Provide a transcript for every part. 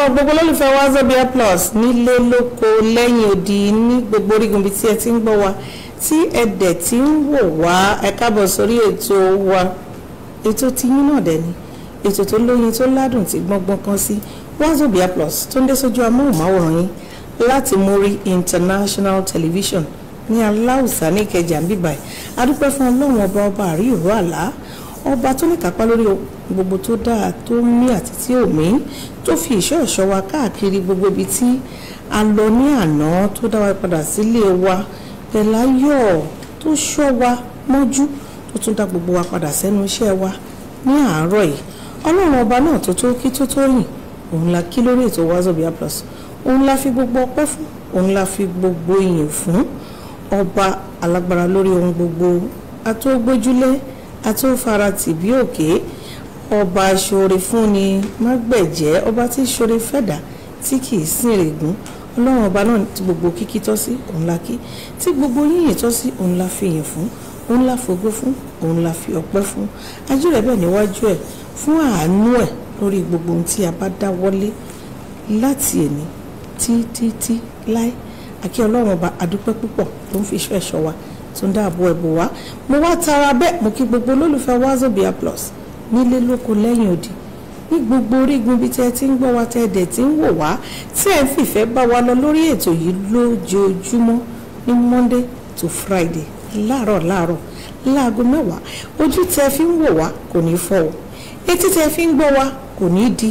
gbogbo olólùfẹ́ wazobia plus nílé lóko lẹ́yìn odi ní gbogbo orígun ibi tí ẹ ti ń gbọ́ wa tí ẹ dẹ̀ ti ń wò wá ẹ káàbọ̀ sórí ètò wa ètò tiyín náà dẹ̀ ni ètò tó lóyin tó ládùn tí gbọ́ngbọ́n kan sí wazobia plus tó ń dé sójú amóhùnmáwòrán yín láti mórí international television ní aláùsá ní ìkẹjà ń bíbáyìí adúpẹ́ fún ọlọ́run ọba ọba àrí ìró àlá ọba tó ní kápá lórí gbogbo tó dáa tó mí àti tí ò mí tó fi ìṣọ́ ẹ̀ṣọ́ wa káàkiri gbogbo ibi tí a lọ ní àná tó dá wa padà sílé wa pẹ̀láyọ̀ tó ṣọ́ wa mọ́jú tó tún dá gbogbo wa padà sẹ́nu iṣẹ́ wa ní àárọ̀ yìí ọlọ́run ọba náà tó tó kí tó tó yìn òun la kí lórí ètò wazobia plus òun la fi gbogbo ọpẹ́ fún òun la fi gbogbo ìyìn fún ọba alágbára lórí ohun gbogbo atógbójúlé atófaratì bí òkè ọba ṣoore fúnni mágbẹ̀jẹ́ ọba tí ṣoore fẹ̀dá tí kì í sìn règún ọlọ́run ọba náà tí gbogbo kíkí tọ́ sí òun la kí tí gbogbo yíyìn tọ́ sí òun la fi yìn fún òun la fògo fún òun la fi ọpẹ́ fún ajú rẹ̀ bẹ́ẹ̀ níwájú ẹ̀ fún àánú ẹ̀ lórí gbogbo ohun tí a bá dá wọlé láti èní títí láé àkí ọlọ́run ọba adúpẹ́ púpọ̀ tó ń fi iṣẹ́ ẹ̀ṣọ́ wa tó ń dáàbò ẹ̀bù wa mo wá tara bẹ́ẹ̀ mo kí gbogbo olólùfẹ́ wazobia plus nílé lóko lẹ́yìn òdì ní gbogbo orígun bí tẹ́ ti ń gbọ́ wa tẹ́ dẹ̀ ti ń wò wá tí ẹ̀ ń fìfẹ́ bá wa lọ lórí ètò yìí lójoojúmọ́ ní monday to friday láàárọ̀ láàárọ̀ láago mẹ́wàá ojú tẹ́ fi ń wò wá kò ní fọ́ o etí tẹ́ fi ń gbọ́ wa kò ní di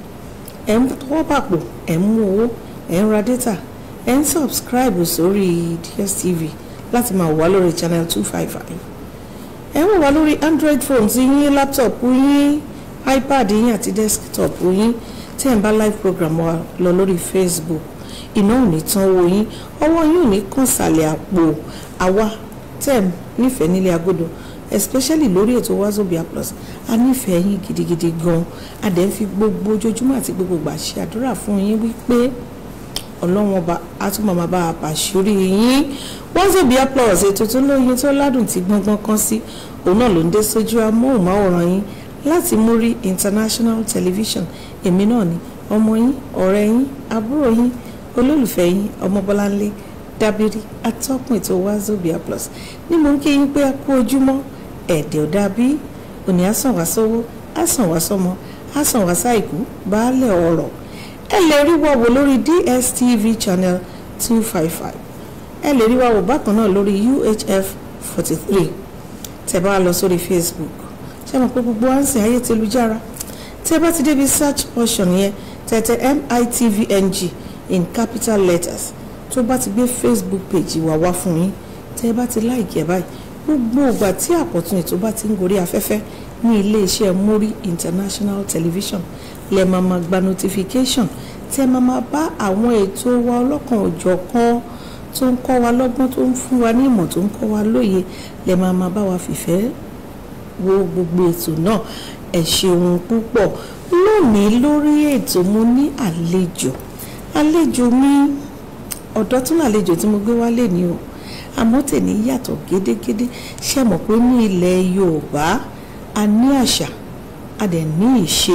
ẹ̀ ń tọwọ́ bàpò ẹ̀ ń mú owó ẹ̀ ń ra data ẹ̀ ń subscribe sórí dstv láti máa wà lórí channel two five five ẹ̀ ń wò wá lórí android phones yín laptop yín ipad yín àti desktop yín tí ẹ̀ ń bá live program wa lọ lórí facebook iná ò ní tán owó yín ọwọ́ yín ò ní kàn sàlẹ̀ àpò àwa tẹ̀ ń nífẹ̀ẹ́ nílé agodo especially lórí ètò wazobia plus a nífẹ̀ẹ́ yín gidigidi gan a dẹ̀ ń fi gbogbo ojoojúmọ́ àti gbogbo ìgbà ṣe àdúrà fún yín wípé ọlọ́run ọba á tún máa bá a pàṣírí yín wazobia plus ètò tó lóyin tó ládùn tí gbọ́ngbọ́n kan sí òun náà ló ń dé sójú amóhùnmáwòrán yín láti múrí international television èmi náà ni ọmọ yín ọ̀rẹ́ yín àbúrò yín olólùfẹ́ yín ọmọbọ́láńlé dábírí atọ́kùn ètò wazobia plus ní mo ń kí yín pé a kú ojúmọ́ ẹ̀ẹ́dẹ̀ ò dàbí òní àsàn wá sówó àsàn wá sọmọ àsàn wá sáìkú baálẹ̀ ọ̀rọ̀ ẹ lè rí wa wò lórí dstv channel two five five ẹ lè rí wa wò bákan náà lórí uhf forty three tẹ́ bá lọ sórí facebook ṣé mo pé gbogbo àǹsì ayé ti lu jára tẹ́ bá ti débi search portion yẹn tẹ̀tẹ̀ mitvng in capital letters tó bá ti gbé facebook page wà wá fún yín tẹ́ bá ti láìkí ẹ̀ báyìí gbogbo ìgbà tí àkọ́tún ètò bá ti ń gorí afẹ́fẹ́ ní iléeṣẹ́ mórí international television lẹ máa ma gba notification tẹ́ máa ma bá àwọn ètò wa ọlọ́kan òjọ̀kan tó ń kọ́ wa lọ́gbọ́n tó ń fún wa ní ìmọ̀ tó ń kọ́ wa lóye lẹ máa ma bá wa fìfẹ́ wo gbogbo ètò náà ẹ ṣeun púpọ̀ lónìí lórí ètò mo ní àlejò àlejò mi ọ̀dọ́ tún àlejò tí mo gbé wálé ni o àmọ́ tèmi yàtọ̀ gédégédé ṣe mọ̀ pé ní ilẹ̀ Yorùbá a ní àṣà a dẹ̀ ní ìṣe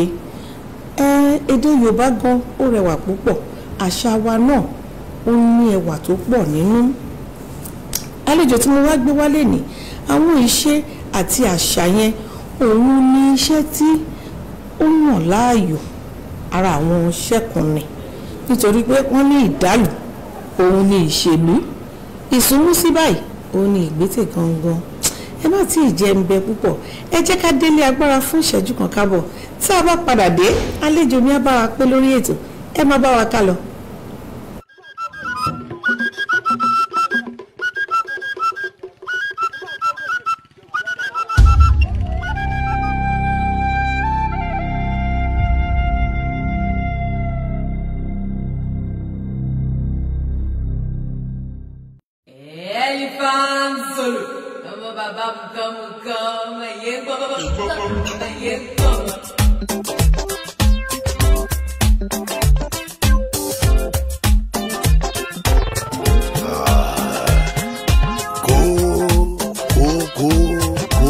ẹ èdè Yorùbá gan ó rẹwà púpọ̀ àṣà wa náà ó ní ẹwà tó pọ̀ nínú àlejò tí mo wá gbé wálé ní àwọn ìṣe àti àṣà yẹn òun ní iṣẹ́ tí ó yàn láàyò ara àwọn ṣẹ́kùnrin nítorí pé wọ́n ní ìdálù òun ní ìṣèlú ìsúnmú sí báyìí òun ní ìgbésẹ̀ gangan ẹ má tí ì jẹ ń bẹ púpọ̀ ẹ jẹ́ ká délé agbára fún ìṣẹ́jú kan kábọ̀ tí a bá padà dé àlejò mi á bá wa pé lórí ètò ẹ má bá wa ká lọ. Elephant Zulu. Come on, come, come, come, yeah, come, come, yeah, come. kó kó kó kó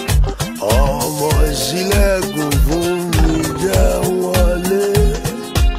ọmọ ìṣílẹ̀kùn fún mi jẹ́ wọlé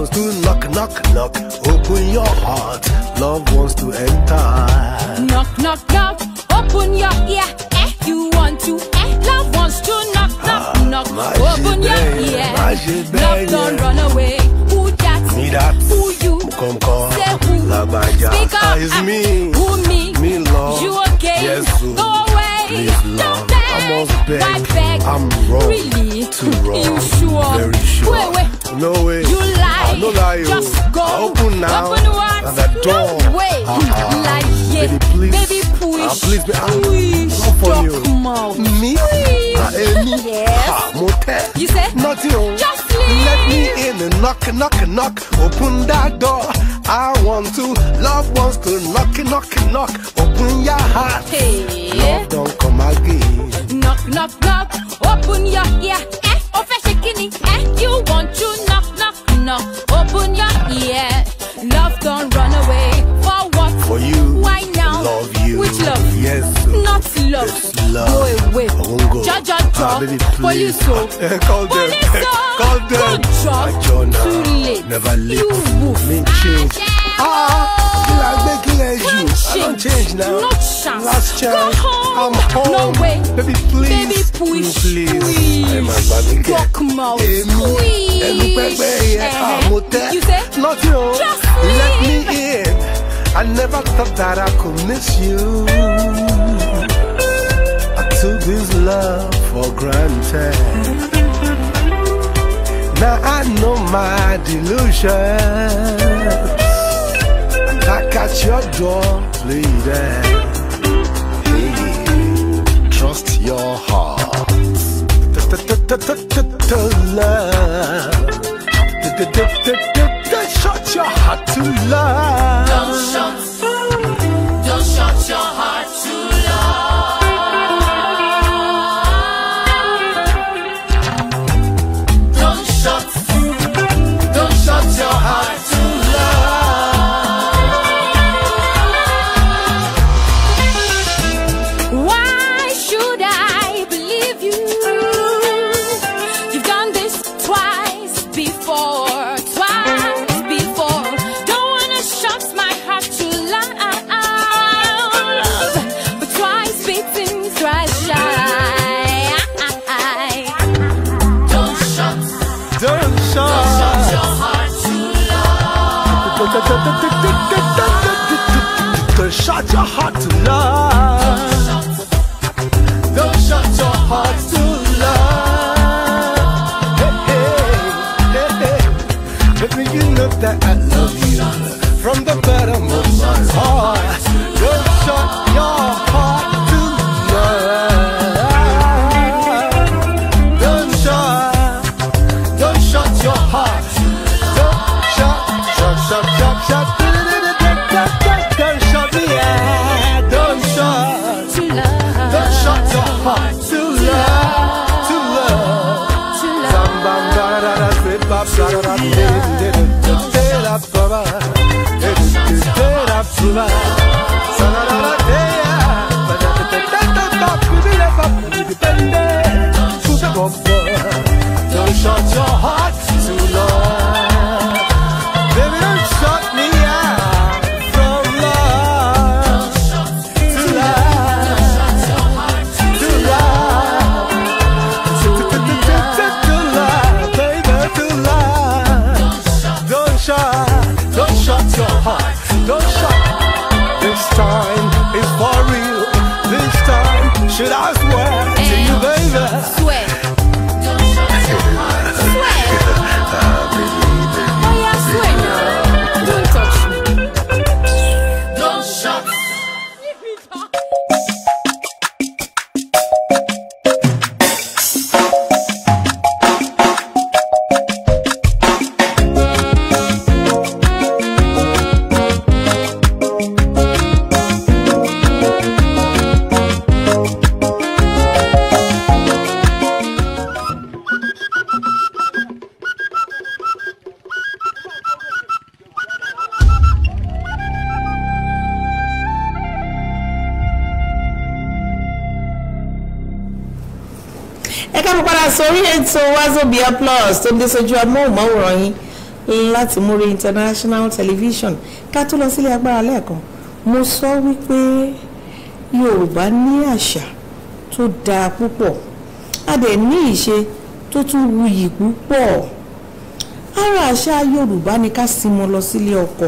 wants to knock, knock, knock. Open your heart. Love wants to enter. Knock, knock, knock. Open your ear. Eh, you want to. Eh, love wants to knock, knock, knock. má Open ṣe your bẹ́ẹ̀ yẹn, ear. má ṣe bẹ́ẹ̀ Love don't yẹn. run away. Who that? Me that. Who you? Come, come. Say who? Lagbaja. Speak up. Ah, it's me. Who me? Me, love. You again? Yes, so. Go away. Please, love. Don't beg. I must beg. Why beg? I'm wrong. Really? Too wrong. You sure? Very sure. Wait, wait. No way. You lie. I no lie. oh. Just go. I open now. Open what? And the door. No way. Ah, Like, yeah. Baby, please. Baby, push. Ah, please, be- ah, Push. not for Talk you. mouth. Me? Please. Ah, eh, me? Yes. Ah, mo tell. You say? Nothing. oh. Just leave. Let me in and knock, knock, knock. Open that door. I want to. Love wants to knock, knock, knock. Open your heart. Hey. Love don't come again. Knock, knock, knock. Open your ear. Eh, oh, fresh kidney. Eh, you want to knock, knock, knock. Open your ear. Love don't run away. For what? For you. Why now? Love you. Which love? Yes. Not love. Yes, love. Go away. I won't go. Ja, ja, ja. Ah, baby, Police, please. oh. Eh, Call them. Police, oh. Call them. Good job. Ah, Jonah. Too late. Never late. You woof. Me change. Ah, kí la gbé kí lẹ jù? I don't change now. No chance. Last chance. Go home. I'm home. No way. Baby, please. Baby, push. Please. Push. Ẹ máa gbà mí kẹ́. Talk mouth. Èmi. Push. Ẹnu pẹ́pẹ́ yẹn. Eh, Ah, mo tẹ́. You say? Nothing o. Just Let me leave. in. I never thought that I could miss you. I took this love for granted. Now I know my delusions. Knock at your door, pleading. Hey, trust your heart. Love. Shut your heart to love. Don't shut, don't shut your heart to love. Don't shut, don't shut your heart to Why should I believe you? You've done this twice before, twice before. Don't wanna shut my heart to love, but twice beating, thrice shy. Don't shut, Don't shut shut. your heart to Don't shut your heart to love. Don't shut your heart to love. Hey, hey, hey, hey. Baby, you know that I love you from the bottom of my heart. Don't shut your heart to love. Don't shut, don't shut your heart. Don't shut, shut, shut, shut, shut. Don't shut me out. Don't shut. To love, Don't shut your heart to love, to love. to love. Don't shut your heart to love. Baby, don't shut me out from love. To love, to love. To love, baby, to love. Don't shut, don't shut your heart. Don't shut. This time is for real. This time, should I swear to you, baby? Swear. Swear. Oh yeah, swear now. Don't touch me. Don't shut. ẹ káàbọ̀ padà sórí ètò wazobia plus tó dé sójú amóhùnmáwòrán yín láti múrí international television ká tó lọ sílé agbára lẹ́ẹ̀kan mo sọ wípé yorùbá ní àṣà tó dáa púpọ̀ a dẹ̀ ní ìṣe tó tún wuyì púpọ̀ ara àṣà yorùbá ni ká símọ lọ sílé ọkọ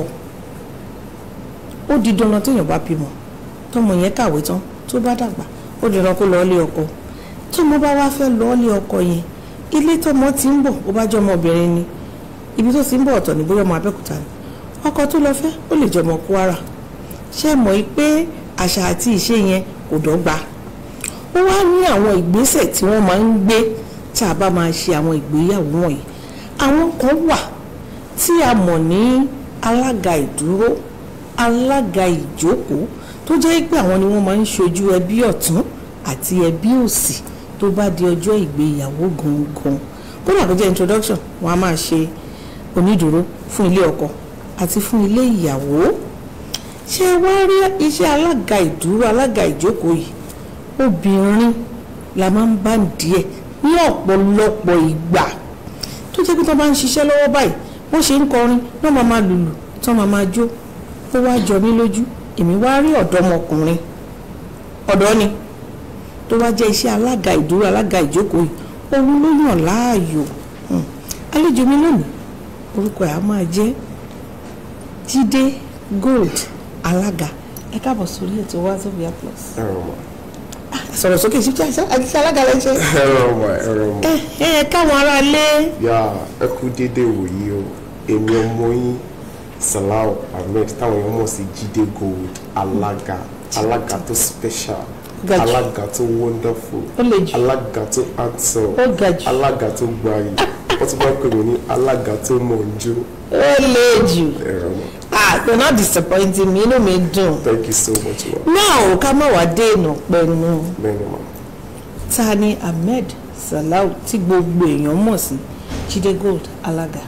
ó di dandan téèyàn bá bímọ tọmọ yẹn kàwé tán tó bá dàgbà ó di dandan kó lọ ilé ọkọ tọmọ bá wá fẹ́ lọ ilé ọkọ yẹn ilé tọmọ ti ń bọ̀ ó bá jẹ́ ọmọbìnrin ni ibi tó ti ń bọ̀ ọ̀tọ̀ ní bóyá ọmọ abẹ́òkúta ni ọkọ tó lọ fẹ́ ó lè jẹ́ ọmọ kwara ṣé mọ̀ yìí pé àṣà àti ìṣe yẹn kò dọ́gba ó wá ní àwọn ìgbésẹ̀ tí wọ́n máa ń gbé tí a bá máa ṣe àwọn ìgbéyàwó wọ̀nyí àwọn kan wà tí a mọ̀ ní alága ìdúró alága ìjókòó tó jẹ́ pé àwọn ni wọ́n máa ń ṣojú ẹbí ọ̀tún àti ẹbí òsì tó bá di ọjọ́ ìgbéyàwó gangan kódà kó jẹ́ introduction wọ́n á máa ṣe onídùúró fún ilé ọkọ àti fún ilé ìyàwó ṣé wá rí iṣẹ́ alága ìdúró alága ìjókòó yìí obìnrin la máa ń bá díẹ̀ ní ọ̀pọ̀lọpọ̀ ìgbà tó jẹ́ pé tó bá ń ṣiṣẹ́ lọ́wọ́ báyìí wọ́n ṣe ń kọrin wọ́n máa máa lùlù tó máa máa jó ó wá jọ mí lójú èmi wá rí ọ̀dọ́mọkùnrin ọ̀dọ́ ni tó wá jẹ́ iṣẹ́ alága ìdúró alága ìjókòó yìí òun ló yàn láàyò Hmm. àlejò mi lónìí orúkọ ẹ̀ á máa jẹ́ Jídé Gold alága ẹ káàbọ̀ sórí ètò Wazobia Plus ẹ̀rọ mọ̀ sọ̀rọ̀ sókè sí àti alága lẹ́ ṣe ẹ̀rọ mọ̀ ẹ̀rọ mọ̀ ẹ ẹ káwọn ará lé yà ẹ kú dédé wòyí o èmi ọmọ yín Salau Ahmed táwọn èèyàn mọ̀ sí Jídé Gold alága alága tó special Ga jù. alága tó wonderful Ó le jù. alága tó handsome Ó ga jù. alága tó gbayì wọ́n tún bá ń pè mí ní alága tó mọ̀ ń jó ó lè jù ẹ̀rọ mọ̀ ah you're not disappointing me inú mi dùn thank you so much ma náà ò ká má wàá dènà pẹ̀lú bẹ́ẹ̀ ni ma ta ni Ahmed Salau tí gbogbo èèyàn mọ̀ sí Jídé Gold alága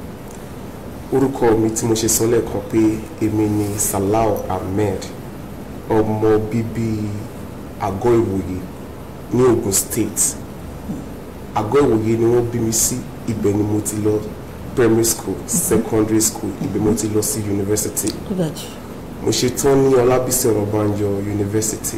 orúkọ mi tí mo ṣe sọ lẹ́ẹ̀kan pé èmi ni Salau Ahmed ọmọ bíbí àgọ́ ìwòye ní Ogun State àgọ́ ìwòye ni wọ́n bí mi sí ibẹ̀ ni mo ti lọ primary school secondary school ibẹ̀ mo ti lọ sí university ó ga jù mo ṣe tán ní Ọlábísí Ọ̀nàbànjọ university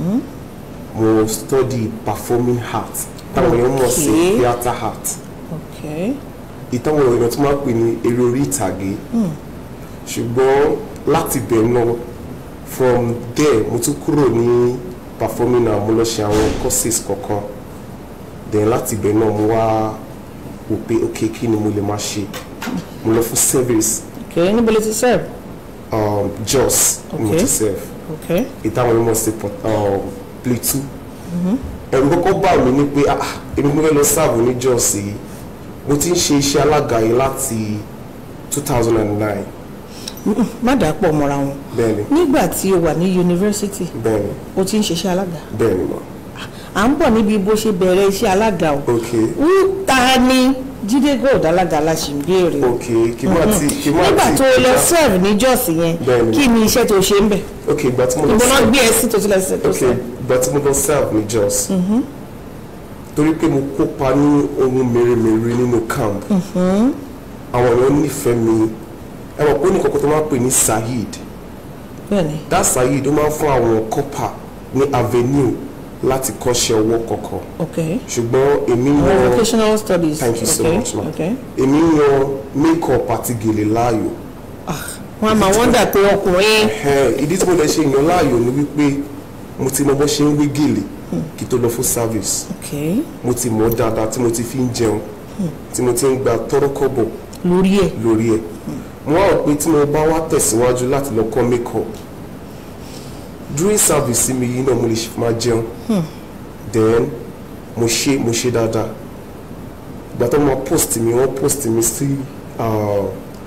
mo study performing art táwọn èèyàn mọ̀ sí Okay. theatre art ok ìtàwọn èèyàn tó máa ń pè ní eré orí ìtàgé ṣùgbọ́n láti bẹ̀ náà from there mo tún kúrò ní performing art mo lọ ṣe àwọn courses kọ̀ọ̀kan then láti bẹ̀ náà mo wá wò pé ok kí ni mo lè máa ṣe mo lọ fún service ok níbo lè ti serve um, Jos ni mo Okay. ti serve ok ìtàwọn èèyàn mọ̀ sí Port- um, Plateau ẹ̀rù kọ́kọ́ bà mí ní pé ah èmi mo fẹ́ lọ sáàbù ní Jos yìí mo ti ń ṣe iṣẹ́ alága yìí láti 2009 Mm-mm, má dàá pọ̀ mọ́ra wọn bẹ́ẹ̀ni nígbà tí o wà ní yunifásitì bẹ́ẹ̀ni o ti ń ṣiṣẹ́ alága bẹ́ẹ̀ni ma à ń bọ̀ níbi bó ṣe bẹ̀rẹ̀ iṣẹ́ alága o ok ń ta ni Jídé Gold alága la ṣì ń béèrè o ok kí má ti kí má nígbà ti tó o lọ serve ní Jos yẹn Bẹ́ẹ̀ni. kí ni iṣẹ́ tó ṣe ń bẹ̀ ok ìgbà tí mo lọ ìbọn náà serve gbé ẹ sí tó ti lọ sí tó ok serve ìgbà tí mo lọ serve ní Jos torí pé mo kópa ní ohun mèremère nínú camp àwọn èèyàn nífẹ̀ẹ́ mi ẹ mọ̀ pé ó ní kọ́kọ́ tó máa ń pè ní Saheed bẹ́ẹ̀ni that Saheed ó máa ń fún àwọn kọ́pà ní avenue láti kọ́ṣẹ́ ọwọ́ kọ̀ọ̀kan ok ṣùgbọ́n èmi Àwọn yan vocational studies thank you so ok much ma ok èmi yan make-up àti gèlè láàyò ah wọn a máa wọ́ndà pé ọkùnrin Ẹ̀hẹ́n, ìdí tí mo lè ṣe yan láàyò ni wípé mo ti mọ bó ṣe ń wé gèlè kí tó lọ fún service ok mo ti mọ̀ dáadáa tí mo ti fi ń jẹun tí mo ti ń gba tọ́rọ́kọ́bọ̀ lórí ẹ̀ lórí ẹ̀ mo wá rò pé tí mo bá wá tẹ̀síwájú láti lọ kọ́ make-up during service mi yìí náà mo lè ṣe máa jẹun then mo ṣe mo ṣe dáadáa ìgbà tó máa post mi wọ́n post mi sí ah,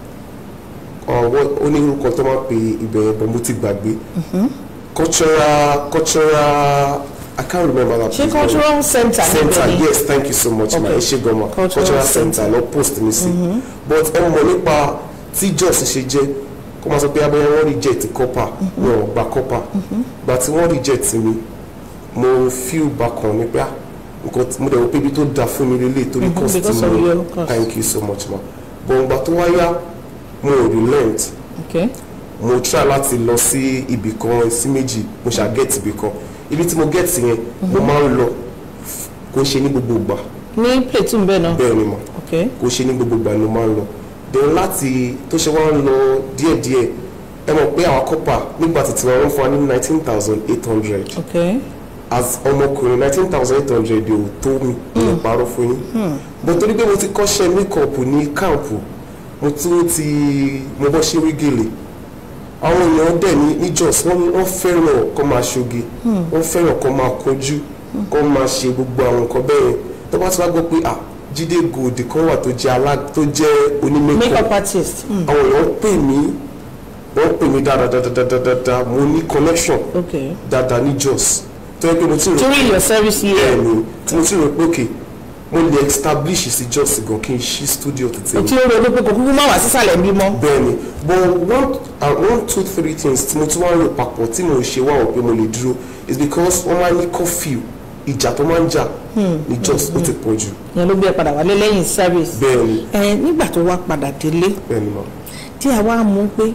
ah, wọ́n- ó ní orúkọ tó máa pe ibẹ̀ yẹn bọ̀ mo ti gbàgbé cultural cultural I can't remember that ṣé place, but- cultural center center níbẹ̀ ni yes thank you so much ma Okay. ẹ ṣe gan ma Cultural cultural center. center lọ post mi sí but ẹ mọ̀ nípa tí Jos ṣe jẹ́ kó máa sọ pé abẹ́rẹ́ wọ́n reject copper wọn ò gba copper gba tí wọ́n reject mi mo feel bákan ní pé ah nǹkan tí- mo dẹ̀ wò pé ibi tó da fún mi lélẹ̀ torí Mhm, cost because tí of mo your cost. thank you so much ma gbọ̀ngbà tó wáyá mo ò relent okay mo try láti lọ sí ibì kan sí méjì mo ṣá get ibì kan ibi tí mo get yẹn mo máa ń lọ f- kò ń ṣe ní gbogbo ìgbà ní platoon bẹ́ẹ̀ náà bẹ́ẹ̀ ni mo okay kò ṣe ní gbogbo ìgbà ni mo máa ń lọ then láti tó ṣe wá ń lọ díẹ̀díẹ̀ ẹ mọ̀ pé àwọn kọ́pà nígbà títí wọn fún wa ní nineteen thousand eight hundred okay as ọmọkùnrin nineteen thousand eight hundred ò tó mi ní ìparọ́ fún yín but torí pé mo ti kọ́ṣẹ́ makeup ní káàmpù mo tún ti mo bọ́ ṣe wígèlè àwọn èèyàn dẹ̀ ní ní Jos wọ́n wọ́n fẹ́ràn kó máa ṣoge wọ́n fẹ́ràn kó máa kojú kó máa ṣe gbogbo àwọn nǹkan bẹ́ẹ̀ yẹn tó bá ti wá gbọ́ pé ah Jídé Gold kan wà tó jẹ́ alá tó jẹ́ onímẹ́kọ̀ọ́ makeup artist hmm. àwọn èèyàn pè mí wọ́n pè mí dáadáa mo ní connection okay dáadáa ní Jos tó yẹ pé mo ti rò during your service year bẹ́ẹ̀ ni tí mo ti rò pé òkè mo lè establish sí Jos gan kí n ṣí studio tètè o mi ti ń ronú pé kò kúkú má wá sísàlẹ̀ bí mọ́ bẹ́ẹ̀ ni but one uh, one two three things tí mo tún wá ń rò papọ̀ tí mo ṣe wá wọ̀ pé mo lè dúró is because wọ́n máa ń ní curfew ìjà tó máa ń jà ní Jos ó ti pọ̀ jù yẹn ló gbé ẹ padà wálé lẹ́yìn service bẹ́ẹ̀ ni ẹ nígbà tó wá padà délé bẹ́ẹ̀ ni ma tí a wá mú pé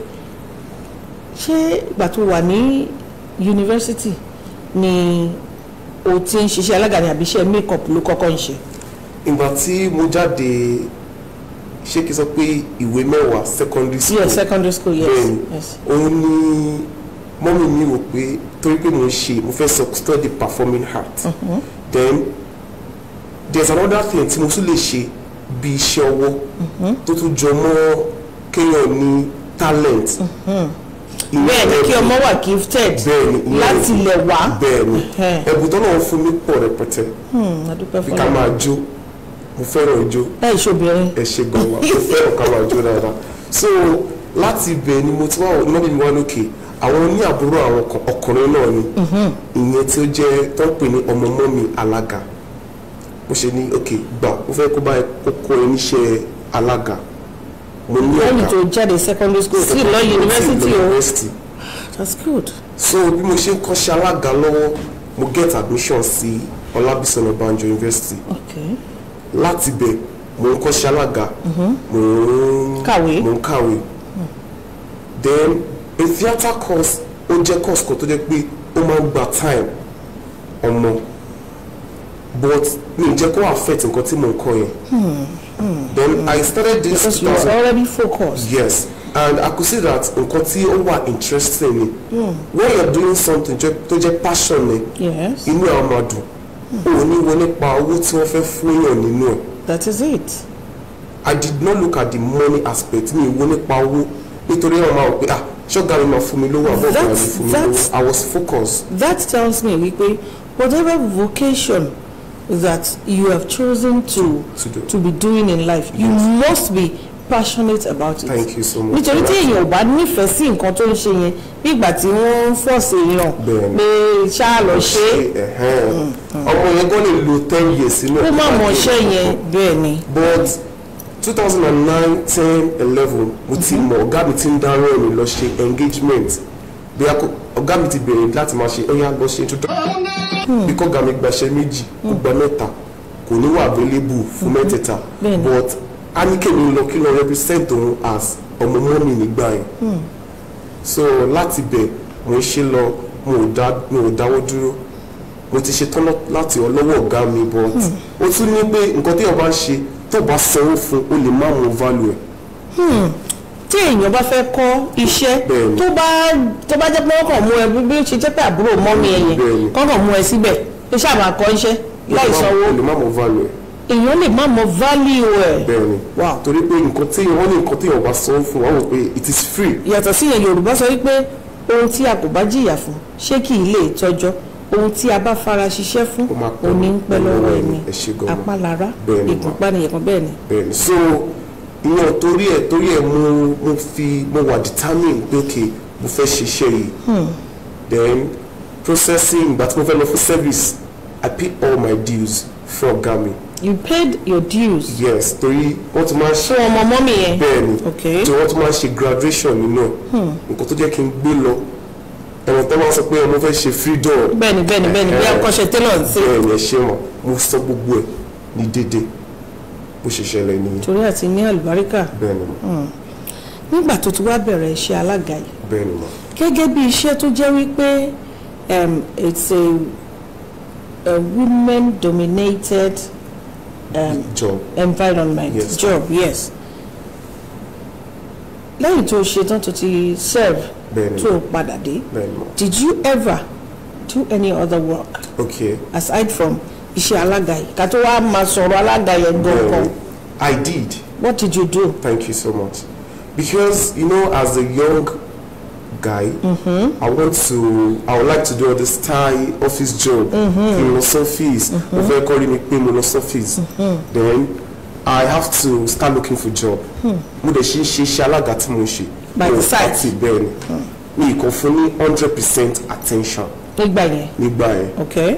ṣé ìgbà tó wà ní yunifásitì ni o ti ń ṣiṣẹ́ alága ní àbíṣẹ́ makeup ló kọ́kọ́ ń ṣe ìgbà tí mo jáde ṣé kí n sọ pé ìwé mẹ́wàá secondary school yes secondary school yes bẹ́ẹ̀ni yes òun ni mọ́mí mi rò pé torí pé mo ń ṣe mo fẹ́ sọ study performing art then there's another thing tí mo tún lè ṣe bí iṣẹ́ ọwọ́ tó tún jọ mọ́ kéèyàn ní talent. Ìyẹn bẹ́ẹ̀ ni kí ẹ̀bùn. ọmọ wà gifted bẹ́ẹ̀ni ìyẹn láti ẹ̀bùn. lẹ̀ wá bẹ́ẹ̀ni Ẹhẹ́n. ẹ̀bùn tó náà fún mi pọ̀ rẹpẹtẹ Hmm, a dúpẹ́ bí ká fọlọ́ máa jó mo fẹ́ràn ijó láì ṣobìnrin ẹ ṣe gan wa mo fẹ́ràn ká máa jó dáadáa so láti ibẹ̀ ni mo ti wá mọ́bí mi wá lókè àwọn ní àbúrò àwọn ọkọ- ọkùnrin náà ni ìyẹn tí ó jẹ́ tó ń pè ní ọmọ mọ́mì alága mo ṣe ní ok gbà mo fẹ́ kó báyìí kó kó ẹ níṣẹ́ alága mo ní lẹ́yìn ọ̀gá tó jáde secondary school sí lọ university o that's good so bí mo ṣe ń kọ́ṣẹ́ alága lọ́wọ́ mo get admission sí Ọlábísí Ọ̀nàbànjọ University okay láti bẹ̀ mo ń kọ́ṣẹ́ alága mo ń Kàwé. mo ń kàwé then a theatre course ó jẹ́ course kan tó jẹ́ pé ó máa ń gba time ọmọ but mi ì jẹ́ kó affect nǹkan tí mo ń kọ́ yẹn then I started this because you were already focused yes and I could see that nǹkan tí ó wà interesting ni when you are doing something jẹ́- tó jẹ́ passion ni yes inú ẹ̀ á máa dùn o ò ní wo nípa owó tí wọ́n fẹ́ fún yàn nínú ẹ̀ that is it I did not look at the money aspect mi wo nípa owó nítorí ẹ̀ máa wò pé ah ṣọ́gà mi máa fún mi lówó àbọ̀ ọ̀gá mi That's- fún mi that's- lówó I was focused that tells me wípé whatever vocation that you have chosen to To do. to be doing in life you must be passionate about it Thank you so much. nítorí tí èèyàn ò bá nífẹ̀ẹ́ sí nǹkan tó ń ṣe yẹn bí ìgbà tí wọ́n ń fọ̀ọ̀sì èèyàn Bẹ́ẹ̀ni. pé ṣáà lọ ṣe é ẹ̀hẹ́n. ọmọ yẹn gan lè lo ten years sínú kó má ẹ̀ mọ̀ ṣẹ́ yẹn bẹ́ẹ̀ ni but two thousand and nine ten eleven mo ti mọ̀ ọ̀gá mi ti ń dárò ẹ̀mí lọ ṣe engagement bí a kò ọ̀gá mi ti bẹ̀rẹ̀ láti máa ṣe ẹ̀yà lọ ṣe introduction bí kò ọ̀gá mi gbaṣẹ́ méjì kó gba mẹ́ta kò ní wà available fún mẹ́tẹ̀ẹ̀ta Bẹ́ẹ̀ni. but a ní kémi lọ kí lọ represent òun as ọmọ mọ́mì nígbà yẹn so láti bẹ̀ mo ń ṣe lọ mo ò dá mo ò dáwọ́ dúró mo ti ṣe tán lọ- láti ọlọ́wọ́ ọ̀gá mi but ó tún ní pé nǹkan tí ọba ń ṣe tó bá sanwó fún o lè má mọ value ẹ̀ tí èèyàn bá fẹ́ kọ́ iṣẹ́ Bẹ́ẹ̀ni. tó bá tó bá jẹ́ pé wọ́n kàn mú ẹ bí bí ó ṣe jẹ́ pé àbúrò mọ́mí ẹ yẹn Bẹ́ẹ̀ni. kọ́ kàn mú ẹ síbẹ̀ tó ṣáà máa kọ́ iṣẹ́ láì sanwó o lè má mọ value ẹ̀ èèyàn lè má mọ value ẹ̀ bẹ́ẹ̀ ni Wow. torí pé nǹkan tí wọ́n ní nǹkan tí ọba sanwó fún wọn wò pé it is free yàtọ̀ sí yẹn yorùbá sọ wípé ohun tí a kò bá jìyà fún ṣé kì í lè tọ́jọ́ ohun tí a bá fara ṣiṣẹ́ fún Ó máa pẹ́ òní ń pẹ́ lọ́wọ́ ẹni ẹ ṣé gan-an. apálára Bẹ́ẹ̀ ni, ìgúnpá nìyẹn kan bẹ́ẹ̀ ni. bẹ́ẹ̀ ni so ìyẹn torí ẹ̀ torí ẹ̀ mo mo fi mo wà determined pé ok mo fẹ́ ṣiṣẹ́ yìí then processing ìgbà tí mo fẹ́ lọ fún service I pay all my dues fún ọ̀gá mi you paid your dues yes torí wọ́n ti máa ń ṣe fún ọmọ mọ́mí yẹn bẹ́ẹ̀ ni Okay. tí wọ́n tún máa ń ṣe graduation nínú ẹ̀ nǹkan tó jẹ́ kí n gbé lọ ẹ̀wọ̀n tó máa ń sọ pé ọmọ fẹ́ ṣe freedom bẹ́ẹ̀ni bẹ́ẹ̀ni bẹ́ẹ̀ni bí Eh, akọ́ṣẹ́ tailor ń ṣe bẹ́ẹ̀ ni ẹ ṣe wọn mo sọ gbogbo ẹ̀ ní dédé bó bó ṣe ṣẹlẹ̀ nìyẹn torí àti ní àlùbáríkà bẹ́ẹ̀ ni mà nígbà tó ti wá bẹ̀rẹ̀ iṣẹ́ alága yìí bẹ́ẹ̀ ni mà gẹ́gẹ́ bí iṣẹ́ tó jẹ́ wípé um, it's a, a women dominated um, job environment Yes. job yes lẹ́yìn tó ṣe tán tó ti serve Bẹ́ẹ̀ni. tó padà dé bẹ́ẹ̀ ni mà did you ever do any other work okay aside from iṣẹ́ alága yìí ká tó wá máa sọ̀rọ̀ alága yẹn bẹ́ẹ̀ gan-an ni I did what did you do Thank you so much. Because you know, as a young guy, I want to, I would like to do all this Thai office job, mm-hmm. in los office, mm-hmm. if calling me pay los office. Then I have to start looking for job. Mo dẹ̀ ṣe ń ṣe iṣẹ́ alága tí mo ń ṣe. By the Mo side. party bẹ́ẹ̀ ni. Mi kàn fún ní hundred percent attention nígbà yẹn nígbà yẹn. okay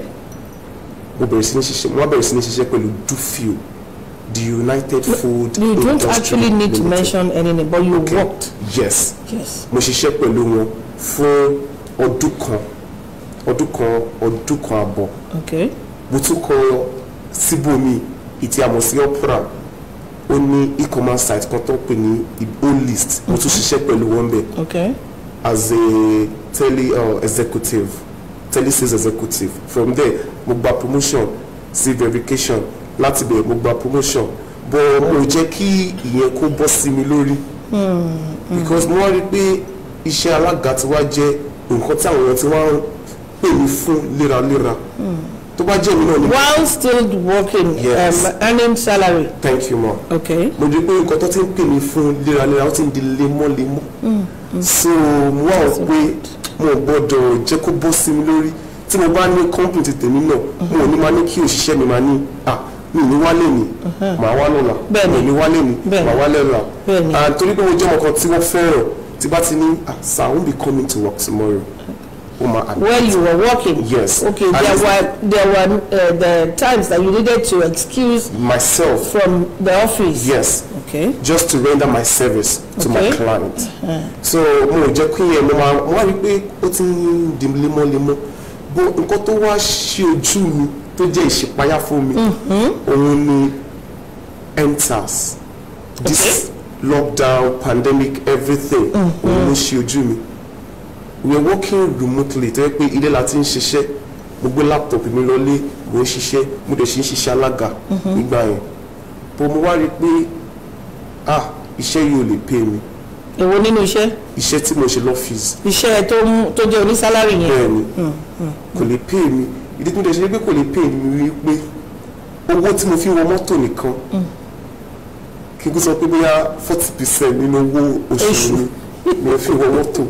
Mo bẹ̀rẹ̀ sí ní ṣiṣẹ́, mo wá bẹ̀rẹ̀ sí ní ṣiṣẹ́ pẹ̀lú Dufil, the United Food you don't Industry actually need to Limited. mention any name but you Okay. worked Yes. yes mo ṣiṣẹ́ pẹ̀lú wọn fún ọdún kan ọdún kan ọdún kan àbọ̀ okay mo tún kọ síbòmí ìtì àmọ̀ sí opera ó ní e-commerce site kan tó ń pè ní olist mo tún ṣiṣẹ́ pẹ̀lú wọn bẹ̀ okay as a tele uh, executive tele sales executive from there mo gba promotion sí verification láti bẹ̀ mo gba promotion but mo jẹ́ kí ìyẹn kó bọ́ sí mi lórí because mo wá rí i pé iṣẹ́ alága ti wá jẹ́ nǹkan tí àwọn èèyàn ti wá ń pè mí fún léraléra tó bá jẹ́ mi náà ni while still working Yes. um, earning salary thank you ma okay mo rí i pé nǹkan tó ti ń pè mí fún léraléra ó ti ń di lemọ́lemọ́ so mo wá wò pé mo ò gbọ́dọ̀ jẹ́ kó bọ́ sí mi lórí tí mo bá ní company ti tèmi náà mo ò ní máa ní kí òṣìṣẹ́ mi máa ní à mi ò ní wálé ni màá wá lọ́la Bẹ́ẹ̀ni. mi ò ní wálé ni Bẹ́ẹ̀ni. màá wálé lọ́la Bẹ́ẹ̀ni. and torí pé mo jẹ́ ọmọ kan tí wọ́n fẹ́ràn tí bá ti ní ah sir I won't be coming to work tomorrow ó máa admit where you were working Yes. okay And there it's- were there were uh, the times that you needed to excuse myself from the office yes okay just to render my service to my Okay. client. so mo ò jẹ́ kí yẹn mo máa mo wá rí i pé ó ti ń di lemọ́lemọ́ bó nǹkan tó wá ṣe ojú mi tó jẹ́ ìṣípayá fún mi òun ni endsars this lockdown pandemic everything òun ló ṣe ojú mi we are working remotely tó yẹ pé ilé la ti ń ṣiṣẹ́ mo gbé laptop mi lọlé mo ń ṣiṣẹ́ mo dẹ̀ ṣe ń ṣiṣẹ́ alága nígbà yẹn bó mo wá rí i pé ah iṣẹ́ yìí ò lè pay mi èwo nínú iṣẹ́ iṣẹ́ tí mo ṣe lọ́fíìsì iṣẹ́ tó mú tó jẹ́ onísálárì yẹn bẹ́ẹ̀ ni kò lè pay mi ìdí tí mo dẹ̀ ṣe pé kò lè pay mi rí pé owó tí mo fi wọ mọ́tò nìkan kí n kó sọ pé bóyá forty percent nínú owó oṣù Oṣù. mi ni mo fi wọ mọ́tò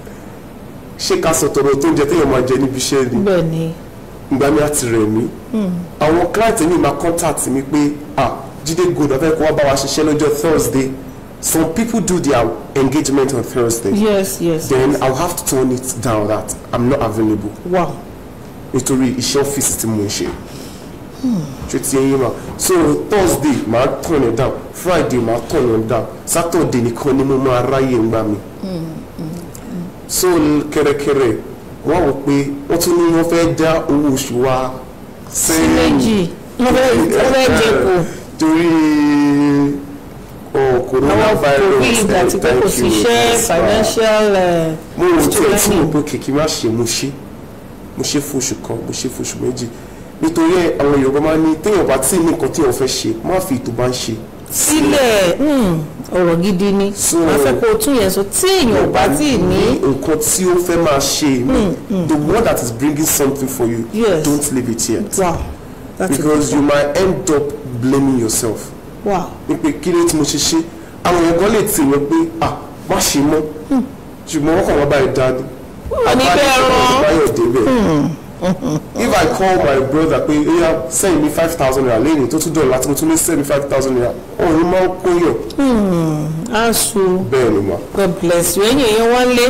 ṣé ká sọ tọrọ tó ń jẹ téèyàn máa jẹ níbi iṣẹ́ ni bẹ́ẹ̀ ni ìgbà mi àti rẹ̀ mí àwọn client mi máa contact mi pé ah Jídé Gold afẹ́ kó wá bá wa ṣiṣẹ́ lọ́jọ́ Thursday some people do their engagement on Thursday yes yes then I'll have to turn it down that I'm not available wow nítorí iṣẹ́ ọ́fíìsì tí mo ń ṣe ṣe ti ẹyin ma so Thursday màá turn it down Friday màá turn it down Saturday nìkan ni mo máa ráyè ń gbà mí so kẹrẹkẹrẹ wọ́n wò pé wọ́n tún ní wọ́n fẹ́ dá owó oṣù wa sí méjì wọ́n fẹ́ wọ́n fẹ́ jẹ kù torí ọ àwọn coronavirus covid àti pé kò sí iṣẹ́ financial uh, mo rò tí ẹ tí mo strain. bó kìkì má ṣe mo ṣe mo ṣe fún oṣù kan mo ṣe fún oṣù méjì nítorí ẹ àwọn Yorùbá máa ń ní téèyàn bá tí ní nǹkan téèyàn fẹ́ ṣe má fi ètò bá ń ṣe sílẹ̀ hmm, ọ̀rọ̀ gidi ni So- wọ́n fẹ́ kó o tún yẹn sọ tí èèyàn ò bá tí ì ní nǹkan tí ó fẹ́ máa ṣe the one that is bringing something for you Yes. don't leave it yet wow that's a because you might end up blaming yourself wow ní pé kí ló tí mo ṣe ṣe àwọn èèyàn kan lè tì wọ́n pé ah má ṣe mọ́ ṣùgbọ́n wọ́n kàn wá báyìí dání ní bẹ́ẹ̀ rán. báyọ̀ débẹ̀ if I call my brother pé eya send me five thousand naira lẹ́yìn tó tún dọ̀la tí mo tún ní send me five thousand naira òun máa ń kóyọ̀ aṣọ bẹ́ẹ̀ ni mà god bless you ẹ̀yin èèyàn wá lé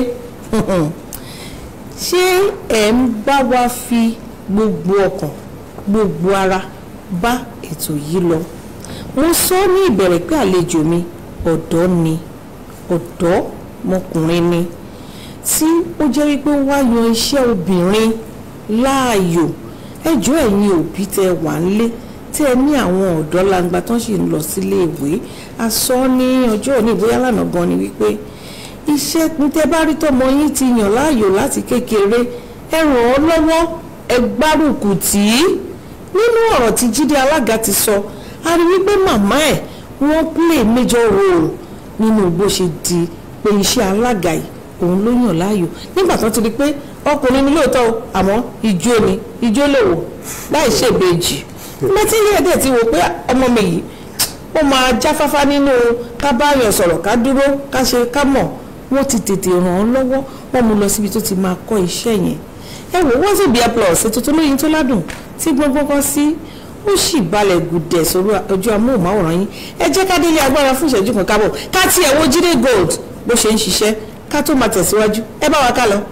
ṣé ẹ̀ ń bá wa fi gbogbo ọkàn gbogbo ara bá ètò yìí lọ mo sọ ní ìbẹ̀rẹ̀ pé àlejò mi ọ̀dọ́ ni ọ̀dọ́ mọkùnrin ni tí ó jẹ́ wípé ó wá yan iṣẹ́ obìnrin láàyò ẹjọ́ ẹ̀yin òbí tẹ wà nílé tí ẹ ní àwọn ọ̀dọ́ langba tán sì ń lọ sílé ìwé a sọ ní ọjọ́ òní ìbóyá lánàá gan ni wípé iṣẹ́ ní tẹ́ bá rí tọmọ yín ti yàn láàyò láti kékeré ẹ ràn ọ́ lọ́wọ́ ẹ gbárùkù tì í nínú ọ̀rọ̀ tí Jídé Alága ti sọ a rí wípé màmá ẹ̀ wọ́n play major role nínú bó ṣe di pé iṣẹ́ alága yìí òun ló yàn láàyò nígbà tó ti rí pé ọkùnrin ni lóòótọ́ o àmọ́ ijó ni ijó lè wò láì ṣèbejì mẹtí ilé ẹ̀dẹ̀ ti wò pé ọmọ mi yìí ó máa jáfáfá nínú ká bá yàn sọ̀rọ̀ ká dúró ká ṣe ká mọ̀ wọ́n ti tètè ràn án lọ́wọ́ wọ́n mú lọ síbi tó ti máa kọ́ iṣẹ́ yẹn ẹ wò wọ́n sì bí ẹ plus ètò tó lóyin tó ládùn tí gbọ́ngbọ́n kan sí ó sì balẹ̀ gùdẹ̀ sórí ojú amóhùnmáwòrán yín ẹ jẹ́ ká délé agbára fún ìṣẹ́jú kan kábọ̀ ká tiẹ̀ wo Jídé Gold bó ṣe ń ṣiṣẹ́ ká tó máa tẹ̀síwájú ẹ bá wa ká lọ.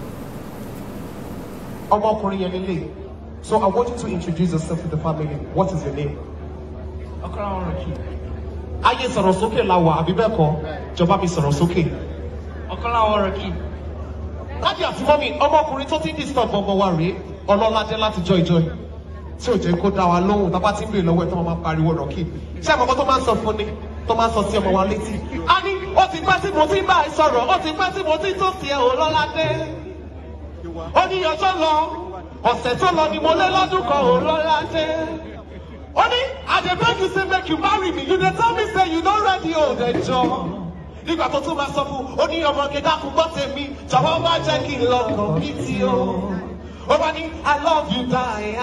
ọmọkùnrin yẹn lélẹ̀ so I want you to introduce yourself to the family what is your name. Ọkọ̀láwọn Rọ̀kì. ayé sọ̀rọ̀ sókè la wà àbí bẹ́ẹ̀ kọ́ jọba mi sọ̀rọ̀ sókè. Ọkọ̀láwọn Rọ̀kì. láti àti mọ́mí ọmọkùnrin tó ti ń disturb ọmọ wa rèé ọlọ́ládé láti jọ ìjọ yìí tí ò jẹ́ kó dá wa lóhùn tá a bá ti ń bèèrè lọ́wọ́ ẹ̀ tó máa pariwo Rọ̀kì ṣé àkọ́kọ́ tó máa ń sọ fún ni tó máa ń sọ sí ọmọ wa létí. a ní ó ti pẹ́ tí mo ti ń bá ẹ sọ̀rọ̀ ó ti pẹ́ tí mo ti ń tó sí ẹ ọlọ́ládé. ó ní ọjọ́ lọ ọ̀sẹ̀ tó lọ ni mo lé lọ́dún kan ọlọ́ládé. ó ní I dey beg you say make you marry me you dey tell me say you no ready o dey jọ. nígbà tó tún máa sọ fún ó ní ọmọge dákun gbọ́ tèmi jọ̀wọ́ má jẹ́ kí n lọ kàn mí tí o. ó bá ní I love you die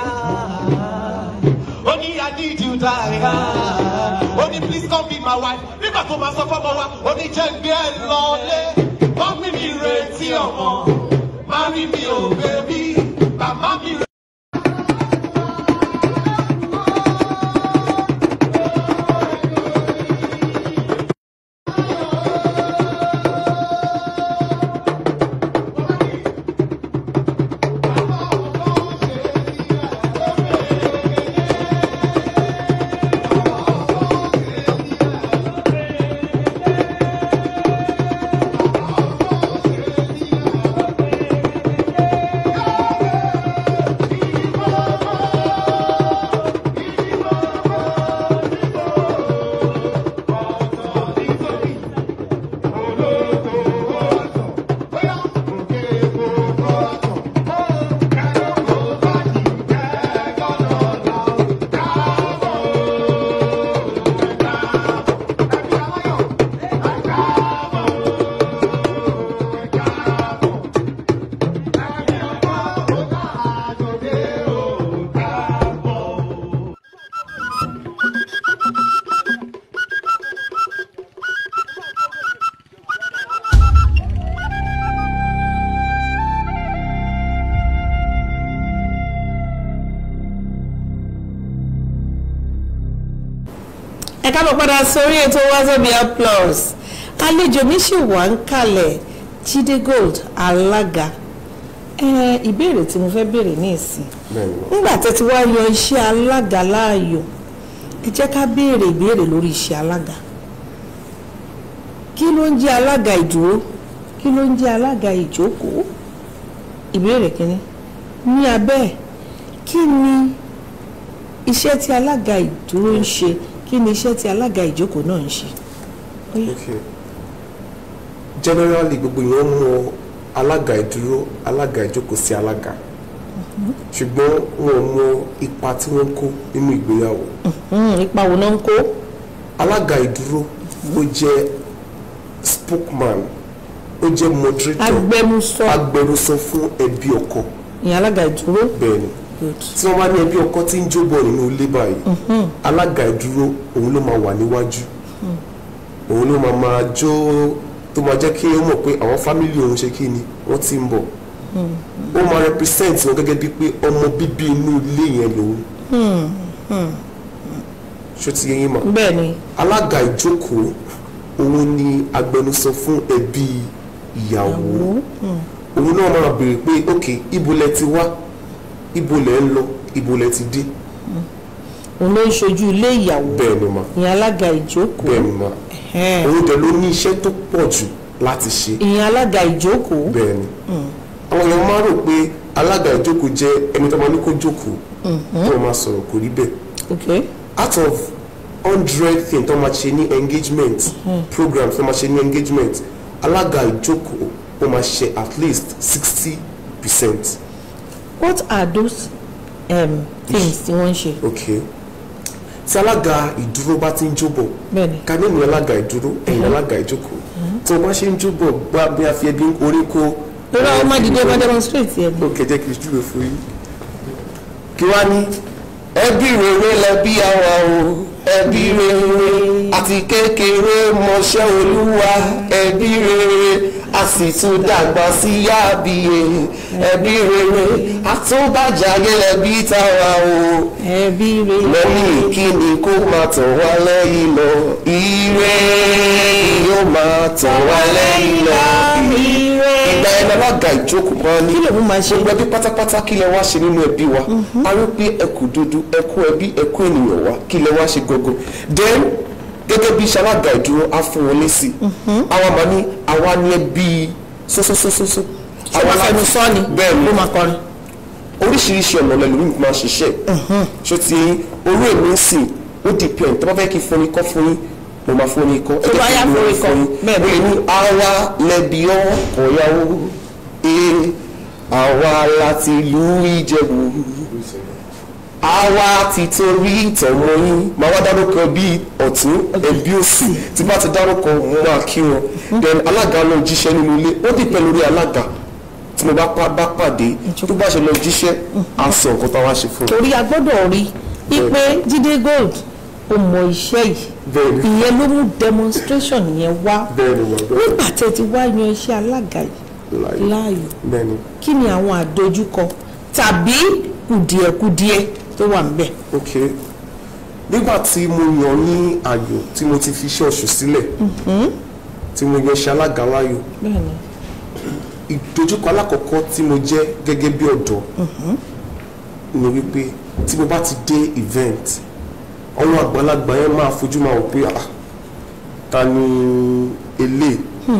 ó ní I need you die ó ní please come be my wife nígbà tó máa sọ fọ́mọ wa ó ní jẹ́ gbé ẹ lọ́lé mọ́mí mi retí ọmọ mami mi ò bẹ́bí bàbá mi retí. ẹ káàbọ̀ padà sórí ètò wazobia plus àlejò mi sì wà ń kalẹ̀ Jídé Gold alága ẹ ìbéèrè tí mo fẹ́ béèrè ní ìsìn bẹ́ẹ̀ni ma. nígbà tẹ́ ti wá yan iṣẹ́ alága láàyò ẹ jẹ́ ká béèrè ìbéèrè lórí iṣẹ́ alága kí ló ń jẹ́ alága ìdúró kí ló ń jẹ́ alága ìjókòó ìbéèrè kínní ní abẹ́ ẹ̀ kí ni iṣẹ́ tí alága ìdúró ń ṣe kí ni iṣẹ́ tí alága ìjókòó náà ń ṣe. Ó yá. okay generally gbogbo yẹn mọ alága ìdúró alága ìjókòó sí alága ṣùgbọ́n wọn ò mọ ipa tí wọ́n ń kó nínú ìgbéyàwó Hmm, ipa wo náà ń kó alága ìdúró ó jẹ́ spokesman ó jẹ́ moderator agbẹnusọ agbẹnusọ fún ẹbí ọkọ ìyẹn alága ìdúró. bẹ́ẹ̀ ni Good. tí wọ́n bá ní ẹbí ọkọ tí ń jóbọ̀ nínú ilé báyìí alága ìdúró òun ló máa wà níwájú òun ló máa máa jó tó máa jẹ́ kí ó mọ̀ pé àwọn fámìlì òun ṣe kí ni wọ́n ti ń bọ̀ ó máa represent wọn gẹ́gẹ́ bíi pé ọmọ bíbí inú ilé yẹn lòun ṣó ti yẹ yín mọ̀ bẹ́ẹ̀ ni alága ìjókòó òun ni agbẹnusọ fún ẹbí ìyàwó òun náà máa béèrè pé ok ibo lẹ ti wá ibo lẹ ń lọ ibo lẹ ti dé òun ló ń ṣojú ilé ìyàwó bẹ́ẹ̀ ni ma ìyẹn alága ìjókòó bẹ́ẹ̀ ni ma Ẹ̀hẹ́n. òun dẹ̀ ló ní iṣẹ́ tó pọ̀ jù láti ṣe ìyẹn alága ìjókòó bẹ́ẹ̀ ni àwọn èèyàn máa rò pé alága ìjókòó jẹ́ ẹni tó máa ní kó jókòó tó máa sọ̀rọ̀ kò rí bẹ́ẹ̀ okay out of hundred thing tó máa ṣe ní engagement programs tó máa ṣe ní engagement alága ìjókòó ó máa ṣe at least sixty percent what are those um, things tí wọ́n ń ṣe okay tí alága ìdúró bá ti ń jóbọ̀ bẹ́ẹ̀ni ká ní ìní alága ìdúró ẹ̀yìn alága ìjókòó tí wọ́n bá ṣe ń jóbọ̀ gbá bí a fi ẹbí orí kó lórí àwọn ọmọ ìdílé bá demonstrate yẹn ó kẹjẹ kì í júwe fún yín. kí wá ní ẹbí rere lẹbí àwa o ẹbí rere àti kékeré mọṣẹ́ olúwa ẹbí rere a sì tún dàgbà sí yáàbíye ẹbí rere àtúbàjáde lẹbí tàwa o ẹbí rẹ lẹ́yìn ìkíni kó máa tàn wá lẹ́yìn lọ ire yóò máa tàn wá lẹ́yìn lọ ire. ìgbà ẹni alága ìjókòó kan ní kí lòun máa ṣe gbogbo ẹbí pátápátá kí lẹ wá ṣe nínú ẹbí wa a rí pé ẹkù dúdú ẹkú ẹbí ẹkú ènìyàn wa kí lẹ wá ṣe gbogbo then gẹ́gẹ́ bí iṣẹ́ alága ìdúró á fún wọn lésì àwa máa ní àwa ní ẹbí sósósósósó ṣé wọ́n fẹnu sọ ni bẹ́ẹ̀ ni ló máa kọrin oríṣiríṣi ọ̀nà lẹ́lòmíì máa ṣiṣẹ́ ṣó ti orí èmi ń sìn ó depend tó bá fẹ́ kí n fún yín kọ́ fún yín mo máa fún yín kọ́ Tó bá yá fún yín kọ́, bẹ́ẹ̀ bẹ́ẹ̀ bẹ́ẹ̀. ni àwa lẹ́bi ọkọ̀ yàwó ee àwa láti ìlú Ìjẹ̀bú àwa ti torí ìtẹ̀wọ́ yín máa wá dárúkọ bí ọ̀tún ẹbí òsì tí bá ti dárúkọ mo máa kí wọn then alága náà jíṣẹ́ nínú ilé ó dìpẹ́ lórí alága tí mo bá pa- bá pàdé tó bá ṣe lọ jíṣẹ́ á sọ nǹkan táwa ṣe fún un. torí a gbọ́dọ̀ rí i pé Jídé Gold ó mọ iṣẹ́ yìí Bẹ́ẹ̀ni. ìyẹn ló mú demonstration yẹn wá bẹ́ẹ̀ni wà bẹ́ẹ̀ nígbà tẹ́ ti wá yan iṣẹ́ alága yìí láàyè láàyò bẹ́ẹ̀ni kí ni àwọn àdojúkọ tàbí kùdìẹ̀kudiẹ tó wà níbẹ̀. ok nígbà tí mo yàn ní àyò tí mo ti fi iṣẹ́ oṣù sílẹ̀ tí mo yan iṣẹ́ alága láàyò bẹ́ẹ̀ni ìdojúkọ alákọ̀ọ́kọ́ tí mo jẹ́ gẹ́gẹ́ bí ọ̀dọ́ ni wípé tí mo bá ti dé event àwọn àgbàlagbà yẹn máa fojú máa wò pé ah ta ni elé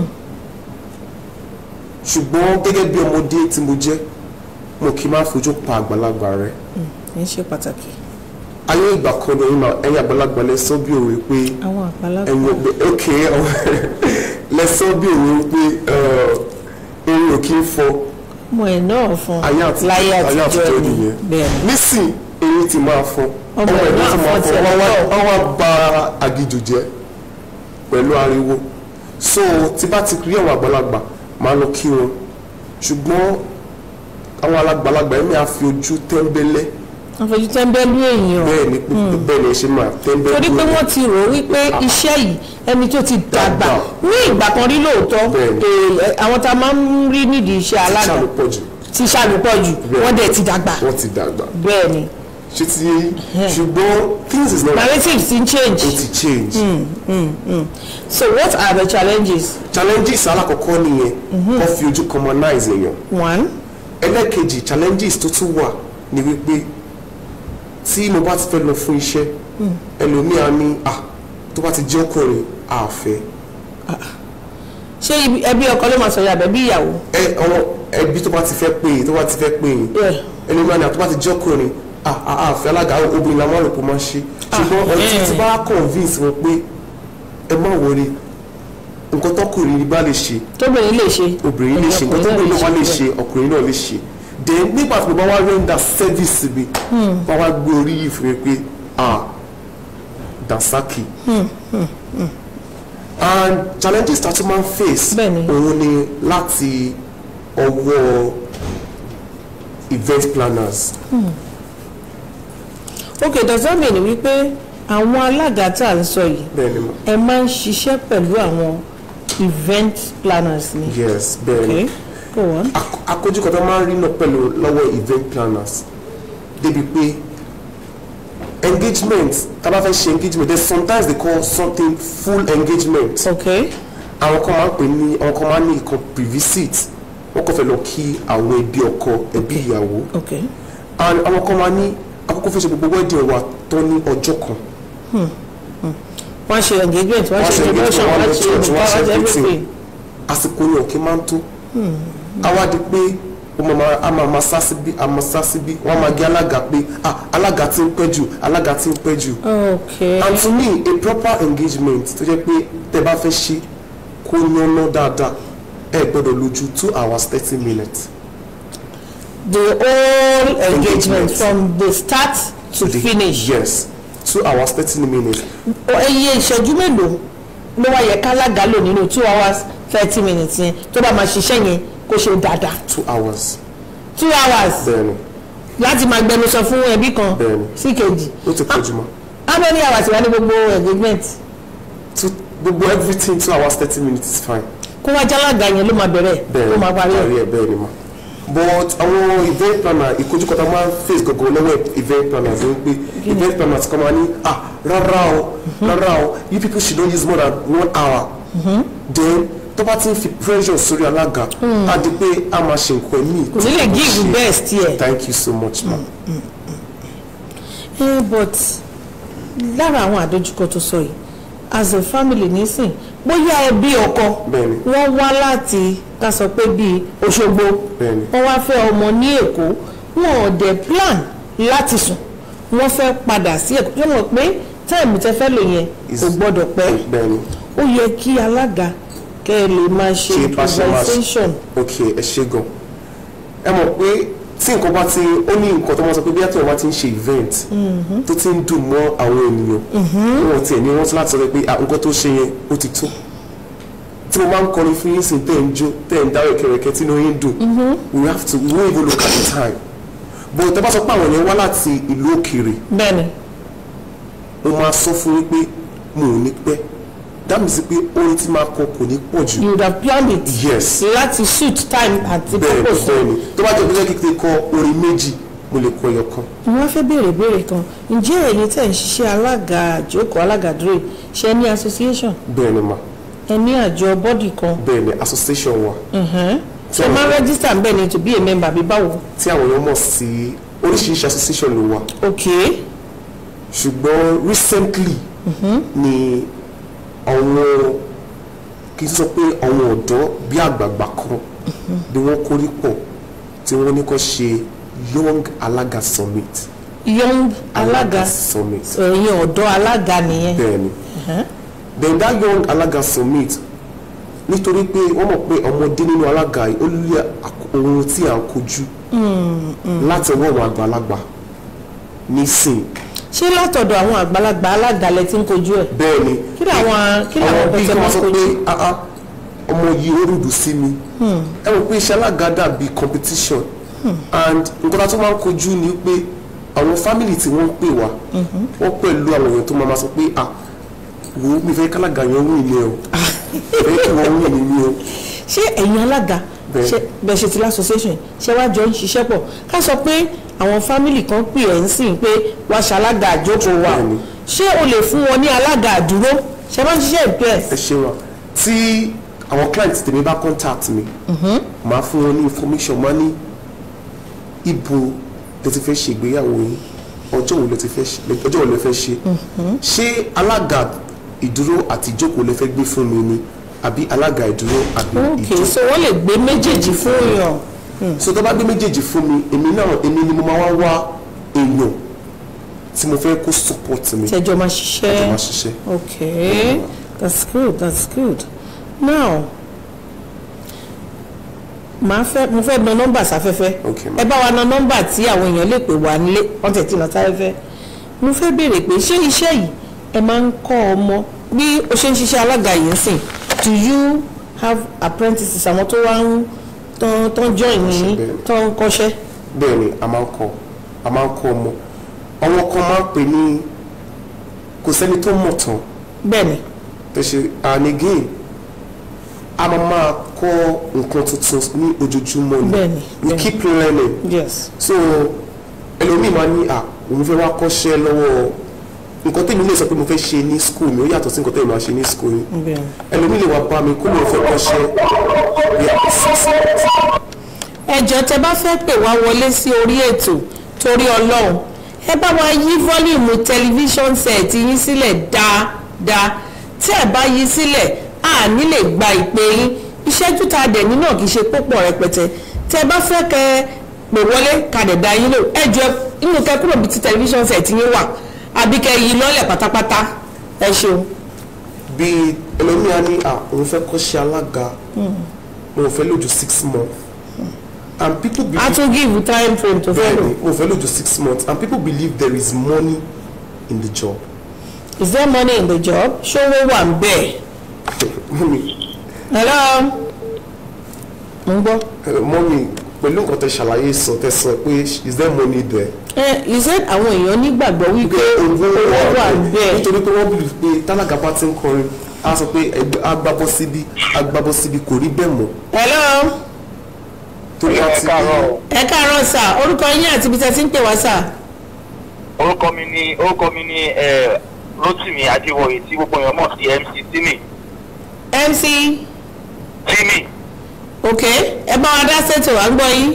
ṣùgbọ́n gẹ́gẹ́ bí ọmọdé tí mo jẹ́ mo kì í máa fojú pa àgbàlagbà rẹ ẹ ṣe pàtàkì ayé ìgbà kan ní ẹ̀yin ẹ̀yin àgbàlagbà lẹ sọ bí òwe pé àwọn àgbàlagbà ẹ̀yin ọgbẹ ok lẹ sọ bí òwe pé erin ò kí ń fọ ọmọ ẹ̀ náà fún ayé àtijọ́ láyé ayé àtijọ́ àtijọ́ ni nìyẹn bẹ́ẹ̀ni nísìn eyín ti máa fọ́ Ọmọ ẹ̀ náà fọ́ tiẹ̀ wọ́n lọ́tọ̀. wá- wọ́n wá ba agijù jẹ́ pẹ̀lú ariwo so tí bá ti rí àwọn àgbàlagbà máa lọ kí wọn ṣùgbọ́n àwọn àgbàlagbà yẹn máa fi ojú tẹ́ńbẹ́lẹ́ wọ́n fojú tẹ́ńbẹ́lú èèyàn bẹ́ẹ̀ ni pé bẹ́ẹ̀ ni ẹ ṣe máa tẹ́ńbẹ́lẹ́ torí pé wọ́n ti rò ó wípé iṣẹ́ yìí ẹni tó ti dàgbà Dàgbà. ní ìgbà kan rí lóòótọ́ Bẹ́ẹ̀ni. eh, àwọn tá a máa ń rí nídìí iṣẹ́ alága ṣàlùpọ̀ jù ti ṣàlùpọ̀ jù Bẹ́ẹ̀ni. wọ́n dẹ̀ ti dàgbà wọ́n ti dàgbà bẹ́ẹ̀ ni ṣé ti yé yín? ṣùgbọ́n things is not narratives ti ń change ó ti change so what are the challenges challenges alákọ̀ọ́kọ́ nìyẹn wọ́n fi ojú commonize èèyàn one ẹlẹ́kejì challenges tó tún wà ní wípé tí mo bá ti fẹ́ lọ fún iṣẹ́ ẹlòmíà ní à tó bá ti jẹ́ ọkùnrin àfẹ́ ṣé ibi- ẹbí ọkọ ló máa sọ yàbẹ̀ bí ìyàwó ẹ àwọn ẹbí tó bá ti fẹ́ pè é tó bá ti fẹ́ pè é Yeah. ẹlòmíà ní à tó bá ti jẹ́ ọkùnrin à à àfẹ́ alága obìnrin làwọn àlòpọ̀ máa ṣe ṣùgbọ́n ọtí eh. tí bá convince wọn pé ẹ má wọlé nǹkan tọkùnrin bá lè ṣe tóbìnrin lè ṣe obìnrin lè ṣe nǹkan tó gbé náà lè ṣe ọkùnrin náà lè ṣe then nígbà tí mo bá wá render service mi bá wá gbé orí yìí fún mi pé ah dasaki and challenges that man face Bẹ́ẹ̀ni. òun ni láti ọwọ́ event planners ok does that mean wípé àwọn alága tá à ń sọ yìí bẹ́ẹ̀ ni mo ẹ máa ń ṣiṣẹ́ pẹ̀lú àwọn event planners ni yes bẹ́ẹ̀ ni okay go on Ak- àkójúkọ tó máa ń rí náà pẹ̀lú lọ́wọ́ event planners débi pé engagement tá a bá fẹ́ ṣe engagement then sometimes they call something full engagement okay àwọn kan máa ń pè ní àwọn kan máa ń ní ìkan pre-visit wọ́n kàn fẹ́ lọ kí àwọn ẹbí ọkọ ẹbí ìyàwó okay and àwọn kan máa ní àkókò fẹ́ ṣe gbogbo wedding wa tó ní ọjọ́ kan wọ́n ṣe engagement wọ́n Wọ́n ṣe ṣe introduction engagement, wọ́n wọ́n ṣe lọ church, wọ́n ṣe wọ́n ṣe everything. everything àsìkò yẹn òkè máa ń tó àwa di pé ó máa máa- a máa máa sá síbí a máa sá síbí wọ́n á máa gé alága pé ah alága ti ń pẹ́ jù alága ti ń pẹ́ jù ok and to me a proper engagement tó jẹ́ pé tẹ́ bá fẹ́ ṣe kó yánná dáadáa ẹ gbọ́dọ̀ lò ju two hours thirty minutes the whole engagement Engagement. from the start to The- finish. yes two hours thirty minutes iye ìṣẹ́jú mélòó ló wá yẹ kálága lò nínú two hours thirty minutes yẹn tó bá máa ṣiṣẹ́ yẹn kó ṣe dáadáa two hours two hours bẹ́ẹ̀ni láti máa gbẹnusọ fún ẹbí kan Bẹ́ẹ̀ni. sí kejì ó ti pọ̀ jù mọ́ how many hours wà ní gbogbo engagement two gbogbo everything two hours thirty minutes is fine kó wá jálága yẹn ló máa bẹ̀rẹ̀ bẹ́ẹ̀ni ló máa parí ẹ̀ ẹ̀ bẹ́ẹ̀ni ma but àwọn event planner ìkojúkọta máa ń face gọgọ lọ́wọ́ event planners ló ń pé event planners kan máa ní ah rárá o rárá o you people should not use more than one hour then tó bá ti ń fi pressure sórí alága á di pé a máa ṣe nǹkan míì kò ní lè give best yẹ. thank you so much ma Eh, but lára àwọn àdójúkọ tó sọ yìí as a family nísìn bóyá ẹbí ọkọ Bẹ́ẹ̀ni. wọ́n wá láti ká sọ pé bíi Òṣogbo Bẹ́ẹ̀ni. wọ́n wá fẹ́ ọmọ ní Èkó wọn ò dẹ̀ plan láti sùn wọ́n fẹ́ padà sí Èkó tó mọ̀ pé táìmù tẹ fẹ́ lò yẹn Is- kò gbọ́dọ̀ pẹ́ bẹ́ẹ̀ni ó yẹ kí alága kẹ́ ẹ lè máa ṣe ṣe bá ṣe máa ṣe improvisation ok ẹ ṣe gan ẹ mọ̀ pé tí nǹkan bá ti ó ní nǹkan tó máa sọ pé bí àtúwọ̀n bá ti ń ṣe event tó ti ń dùn mọ́ àwọn ènìyàn wọn tiẹ̀ ní wọ́n ti láti sọ pé ah, nǹkan tó ṣe yẹn ó ti tó tí mo máa ń kọrin fún yín sìn tẹ́ ń jó tẹ́ ń dáwọ́ kẹrẹkẹ tí inú yín dùn we have to we won't even look at the time but tẹ́ bá sọ pé àwọn yẹn wá láti ìlú òkèèrè bẹ́ẹ̀ni mo máa sọ fún yín pé mo ò ní pẹ́ that means pé orin tí máa kọ kò ní pọ̀ jù you would have planned it yes láti suit time àti bẹ́ẹ̀ni purpose bẹ́ẹ̀ni tó bá jẹ́ pé jẹ́ kíkẹ́ kọ orin méjì mo lè kọ ẹyọ kan wọ́n fẹ́ béèrè béèrè kan ǹjẹ́ ẹ̀yin tẹ̀ ń ṣiṣẹ́ alága àjókòó alága dúró ṣe ní association bẹ́ẹ̀ni ma ẹ ní àjọ bọ́dì kan bẹ́ẹ̀ni association wa ṣe máa register bẹ́ẹ̀ ni to be a member bí báwo. tí àwọn èèyàn mọ̀ sí oríṣiríṣi association ló wà ok ṣùgbọ́n recently ni àwọn kì í sọ pé àwọn ọ̀dọ́ bí àgbààgbà kan ni wọ́n kórí pọ̀ tí wọ́n ní kó ṣe young alaga summit young alága summit ẹ̀yin ọ̀dọ́ alága nìyẹn. bẹ́ẹ̀ni then that young alaga summit nítorí pé wọ́n mọ̀ pé ọmọdé nínú alága yìí ó lé àk- ohun tí à ń kojú láti ọwọ́ àwọn àgbàlagbà nísìn ṣé látọ̀dọ̀ àwọn àgbàlagbà alága lẹ ti ń kojú ẹ̀. bẹ́ẹ̀ ni kí ni àwọn kí ni àwọn àwọn bíi pẹ̀tẹ́ kí máa wọ́n sọ kojú. pé "Ah, ah, ọmọ yìí ó rúdù sí mi ẹ mọ̀ pé iṣẹ́ alága dàbí competition and nǹkan tá a tún máa ń kojú ni pé àwọn family tí wọ́n ń pè wá wọ́n pẹ̀lú àwọn èèyàn tó máa ma sọ pé ah wo mi fẹ́ kálága yẹn wí ni o fẹ́ kí wọ́n wí ni mi o ṣé ẹ̀yin alága Bẹ́ẹ̀. ṣe bẹ́ẹ̀ ṣe ti l'association ṣé wàá jọ ń ṣiṣẹ́ pọ̀ ká sọ pé àwọn fámìlì kan pè ẹ́ ń sìn pé wàá ṣalága àjókòó wa Bẹ́ẹ̀ni. ṣé o lè fún wọn ní alága àdúró ṣe máa ń ṣiṣẹ́ ẹ ìpẹ́ẹ́s. ṣe wa tí àwọn client tèmi bá contact mi màá fún wọn ní information máa ní ibo lè ti fẹ́ ṣe ìgbéyàwó yín ọjọ́ wo lè ti fẹ́ ṣe ọjọ́ wo lè fẹ́ ṣe ṣé alága ìdúró àti ìjókòó lè fẹ́ gbé fún mi ni àbí alága ìdúró àbí ok ìjókòó so wọ́n lè gbé méjèèjì fún yàn. so tó bá gbé méjèèjì fún mi èmi náà èmi ni mo máa wá wá èèyàn tí mo fẹ́ kó support mi tẹjọ máa tó ṣiṣẹ́. máa ṣiṣẹ́. okay that's good that's good now màá fẹ́ mo fẹ́ na nọ́mbà sáfẹ́fẹ́ Okay, ma'am. ẹ bá wa na nọ́mbà tí àwọn èèyàn lè pè wá nílé wọ́n tẹ̀ tí lọ sáfẹ́fẹ́ mo fẹ́ béèrè pé ṣé iṣẹ́ yìí ẹ máa ń kọ́ ọmọ bí o ṣe ń ṣiṣẹ́ alága yìí ń sìn do you have apprentices àwọn tó wá ń tán tán join ní bẹ́ẹ̀. tán ń kọ́ṣẹ́ bẹ́ẹ̀ ni a máa ń kọ́ a máa ń kọ́ ọmọ ọmọ kan máa ń pè ní kò sẹ́ni tó mọ̀ tán bẹ́ẹ̀ ni tó ṣe and again a máa máa kọ́ nǹkan tuntun ní ojoojúmọ́ ni Bẹ́ẹ̀ ni, we bẹ́ẹ̀ ni. keep learning yes so ẹlòmíì máa ní à òun fẹ́ wá kọ́ṣẹ́ lọ́wọ́ nǹkan tèmi lè sọ pé mo fẹ́ ṣe ní school mi ó yàtọ̀ sí nǹkan tèmi máa ṣe ní school yín bẹ́ẹ̀ ni. ẹlòmíì lè wá bá mi kó lóun fẹ́ kọ́ṣẹ́ ẹ jọ̀ọ́ tẹ́ bá fẹ́ pè wá wọlé sí orí ètò torí ọlọ́run ẹ bá wa yí fọ́líìmù tẹlifíṣọ̀n sẹ̀ẹ̀tì yín sílẹ̀ dáadáa tí ẹ bá yí sílẹ̀ a ní lè gba ìpè yín ìṣẹ́jú tá a dẹ̀ ní náà kì í ṣe púpọ̀ rẹpẹtẹ tẹ bá fẹ́ kẹ pè wọlé kadẹ̀ da yín lò ẹ jọ inú kẹ kúrò bíi ti tẹlifíṣàn set yín wà àbí kẹ yí lọ́lẹ̀ pátápátá ẹ ṣeun. bí ẹlòmíà ní à òun fẹ́ kọ́ ṣe alága òun fẹ́ lò ju six months and people a believe tún give time frame tó fẹ́ lò bẹ́ẹ̀ni òun fẹ́ lò ju six months and people believe there is money in the job is there money in the job ṣówó wà ń bẹ̀. mọ́mi hello mo ń gbọ́. mọ́mi pẹ̀lú nǹkan tẹ ṣàlàyé sọ tẹ sọ pé is there money there ẹ ìṣe àwọn èèyàn nígbàgbọ́ wípé owó wà ń bẹ̀. nítorí pé wọ́n believe pé tálákà bá ti ń kọrin á sọ pé ẹgbẹ́ agbábọ́ síbí agbábọ́ síbí kò rí bẹ́ẹ̀ mọ́ hello tó bá ti rí ẹ káàárọ̀ sà orúkọ yín àti ibi tẹ́ ti ń pè wá sà. orúkọ mi ni orúkọ mi ni ẹ rotimi adéwọyè tí gbogbo èèyàn mọ̀ sí mc timi mc timi ok ẹ bá wa dá ṣètò à ń gbọ́ yín.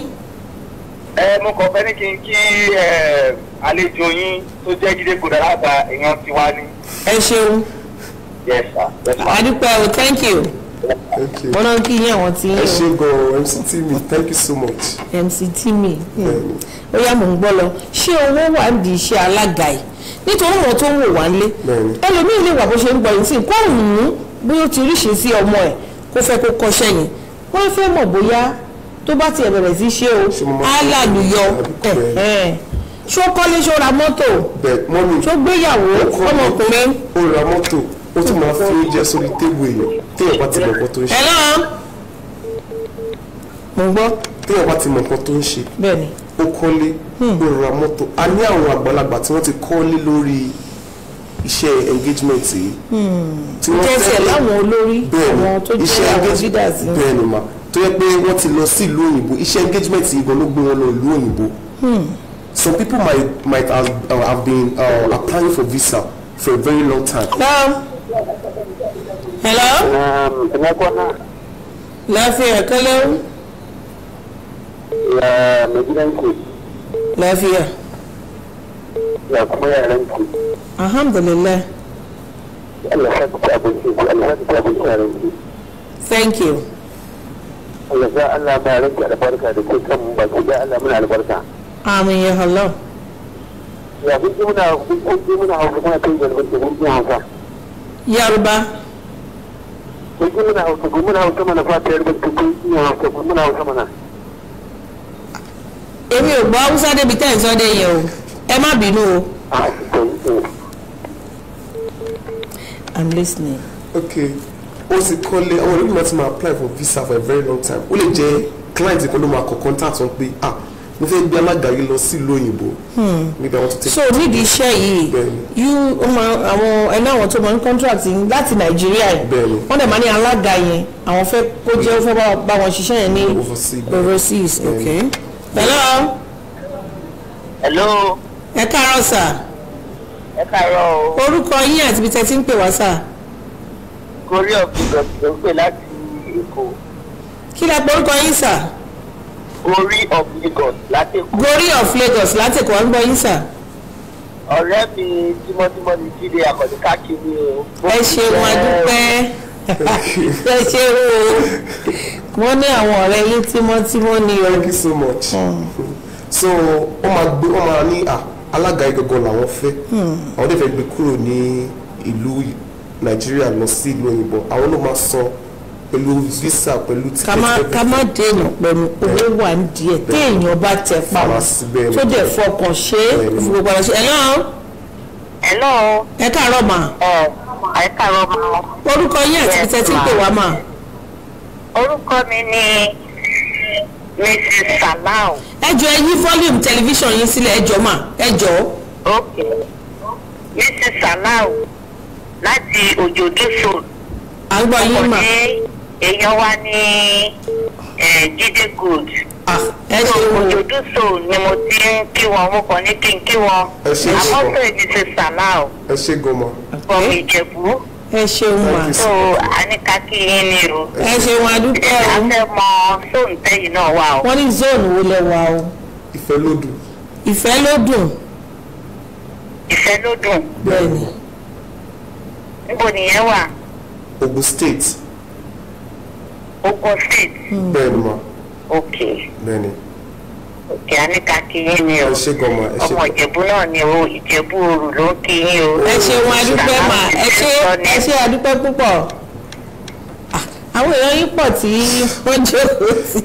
ẹ mo kàn fẹ́ ní kí n kí ẹ àlejò yín tó jẹ́ jíde kò dára gba èèyàn ti wá ní. ẹ ṣeun yes sir yes sir. àdúpẹ́ o thank you thank you wọn náà kí yín àwọn tí ẹ ṣe gan mc timi thank you so much mc timi ó yá mò ń gbọ́ lọ ṣé owó wà ń di iṣẹ́ alága yìí nítorí wọn tó ń wò wá lé Bẹ́ẹ̀ni. ẹlòmíín lè wà bó ṣe ń gbọ́ yìí sí kó wù ú bí ó ti ríṣe sí ọmọ ẹ̀ kó fẹ́ kó kọ́ṣẹ́ yẹn wọ́n fẹ́ mọ̀ bóyá tó bá tiẹ̀ bẹ̀rẹ̀ sí ṣe o Ṣé mo máa- á làlùyọ Bẹ́ẹ̀ni. ẹ̀hẹ́n. ṣó kọ́lé ṣó ra mọ́tò bẹ́ẹ̀ mọ́mi ṣó gbéyàwó ọmọkùnrin ó ra mọ́tò ó tún máa fi oúnjẹ sórí tébù èèyàn téèyàn bá ti mọ̀ nǹkan tó ń ṣe hello mo ń gbọ́ téèyàn bá ti mọ̀ nǹkan tó ń ṣe bẹ́ẹ̀ ni ó kọ́lé ó ra mọ́tò a ní àwọn àgbàlagbà tí wọ́n ti kọ́lé lórí iṣẹ́ engagement yìí tí wọ́n kẹsẹ̀ fẹ́- láwọn olórí bẹ́ẹ̀ni àwọn tó iṣẹ́ jẹ́ àwọn engage- leaders ni. bẹ́ẹ̀ni ma tó yẹ pé wọ́n ti lọ sí ìlú òyìnbó iṣẹ́ engagement yìí gan ló gbé wọn lọ ìlú òyìnbó some people might might have, uh, have been uh, applying for visa for a very long time hello hello ẹnìkan náà lafiya kalau ya mai gidanki lafiya ya kuma yaranki alhamdulillah Allah ya sa ci abinci Allah ya sa ci abinci yaranki thank you Allah ya Allah ba yaranki albarka da ke kan baki da Allah muna albarka amin ya Allah ya kun ji muna kun ji muna hausa muna kai da albarka kun ji hausa yaruba kun ji muna hausa kun muna hausa mana fata albarka kun ji hausa kun muna hausa mana èmi ò gbọ́ haúsá débi tẹ́ ẹ̀ sọ dé yẹn o ẹ má bínú o a to to i'm listening. okay ó ti kọ́lé àwọn olóògbé náà ti máa apply for visa for a very long time ó lè jẹ́ client kan ló máa kọ contact wọn pé ah mo fẹ́ gbé alága yìí lọ sí ìlú òyìnbó maybe I want to take so nídìí iṣẹ́ yìí Bẹ́ẹ̀ni. you ó máa àwọn ẹni àwọn tó máa ń contract yín láti nàìjíríà yìí Bẹ́ẹ̀ni. wọ́n dẹ̀ máa ní alága yẹn àwọn fẹ́ kó jẹ́ ó fẹ́ bá- bá wọn ṣiṣẹ́ yẹn ní Overseas. overseas Bẹ́ẹ̀ni. okay. hello hello ẹ káàárọ̀ sà ẹ káàárọ̀ o orúkọ yín àti ibi tẹ́ ti ń pè wá sà gorí ọ̀gbìn ló ń pè láti èkó kí lẹ pé orúkọ yín sà orí of lagos láti èkó gorí of lagos látẹ̀kọ̀ wá ń gbọ́ yín sà ọ̀rẹ́ mi tímọ́tímọ́ ni jíde àkọ́dé káàkiri o. ẹ ṣeun adúpẹ́ ẹ ṣeun o wọ́n ní àwọn ọ̀rẹ́ yín tímọ́tímọ́ ni o thank you so much so wọ́n máa gbé wọ́n máa ní ah alága yìí gangan làwọn fẹ́ àwọn dẹ̀ fẹ́ gbé kúrò ní ìlú nàìjíríà lọ sí ìlú òyìnbó àwọn ló máa san pẹ̀lú visa pẹ̀lú ticket ká má ká má dènà pẹ̀lú owó wà ní díẹ̀ téèyàn bá tẹ pa Fara síbẹ̀ tó dẹ̀ fọkàn ṣe é Bẹ́ẹ̀ni. fún gbogbo àlọ́ ṣe ẹ̀ náà hello ẹ káàárọ̀ mà ẹ ẹ káàárọ̀ máa. orúkọ yín àti ibi tẹ́ ti ń pè wá mà orúkọ mi ni mrs salau ẹ jọ ẹ yí volume tẹlifíṣàn yín sílẹ̀ ẹ jọ mà ẹ jọ ok mrs salau láti òjòdú soul à ń gbọ́ yín mà ní èèyàn wa ní eh, jíde good Ah, ẹ ṣe wò òjòdú soul ni mo ti ń kí wọn mo kàn ní kí n kí wọn Ẹ ṣé ṣùgbọ́n. àmọ́tò mrs salau ẹ ṣe gan ma from ìjẹ̀bú ẹ ṣeun mà Thank you, so àníkàkí yín ni o ẹ ṣeun adúpẹ́ o afẹ́ mọ sóńtẹ́yìn náà wà o. wọ́n ní zone wo lẹ wà o ìfẹ́ lódù ìfẹ́ ló dùn ìfẹ́ ló dùn bẹ́ẹ̀ ni níbo nìyẹn wà Ogun State ogun state bẹ́ẹ̀ ni ma òkè bẹ́ẹ̀ni òkè aníkà kí yín ni o ẹ ṣe gan ma ẹ ṣe ọmọ ìjẹ̀bú náà ni o ìjẹ̀bú òru ló ń kí yín o. ẹ ṣeun adúpẹ́ mà ẹ ṣe ẹ ṣe adúpẹ́ púpọ̀ Ah, àwọn èèyàn yín pọ̀ tí wọ́n jókòó sí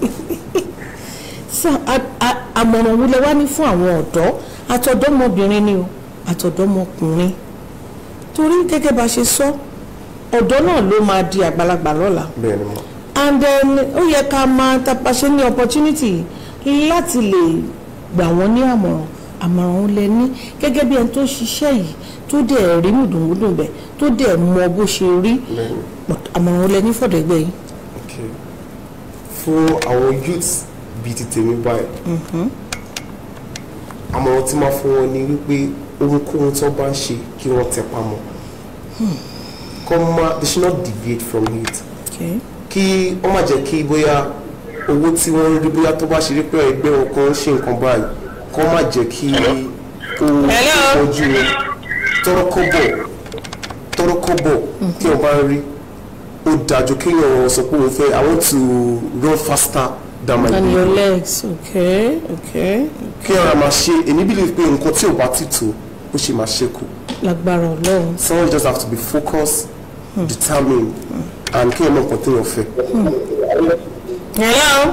so a- a- àmọ̀ràn wo lẹ wá ní fún àwọn ọ̀dọ́ àtọ̀dọ́mọbìnrin ni o àtọ̀dọ́mọkùnrin torí gẹ́gẹ́ bá ṣe sọ ọ̀dọ́ náà ló máa di àgbàlagbà lọ́la bẹ́ẹ̀ni ma and then ó yẹ ká máa tapasẹ́ ní opportunity láti lè gbà wọ́n ní àmọ̀ràn àmọ̀ràn ó lẹ ní gẹ́gẹ́ bí ẹni tó ṣiṣẹ́ yìí tó dẹ̀ rí mùdùnmùdùn bẹ̀ tó dẹ̀ mọ bó ṣe rí bẹ́ẹ̀ni but àmọ̀ràn ó lẹ ní fọ̀dẹ̀gbẹ́ yìí. ok fún àwọn youths bíi ti tèmi báyìí àmọ̀ràn tí máa fún wọn ni wípé ohunkóhun tó bá ń ṣe kí wọ́n tẹpá mọ́ kọ́ má they should not deviate from it Okay. kí wọ́n má jẹ́ kí bóyá owó tí wọ́n ń rí bóyá tó bá ṣe rí pé ẹgbẹ́ wọn kan ń ṣe nǹkan báyìí kọ́ má jẹ́ kí ó Hello? ojú wọn tọrọ kọ́bọ̀ tọrọ kọ́bọ̀ tí wọ́n bá ń rí ó dájú kéèyàn sọ pé òun fẹ́ i want to run faster than my and your baby legs okay okay kí ọ̀rọ̀ máa ṣe èmi believe pé nǹkan tí ò bá ti tó ó ṣe máa ṣẹ́kù lágbára ọlọ́run. someone just have to be focused determined and kí ọmọ nǹkan téèyàn fẹ́. hello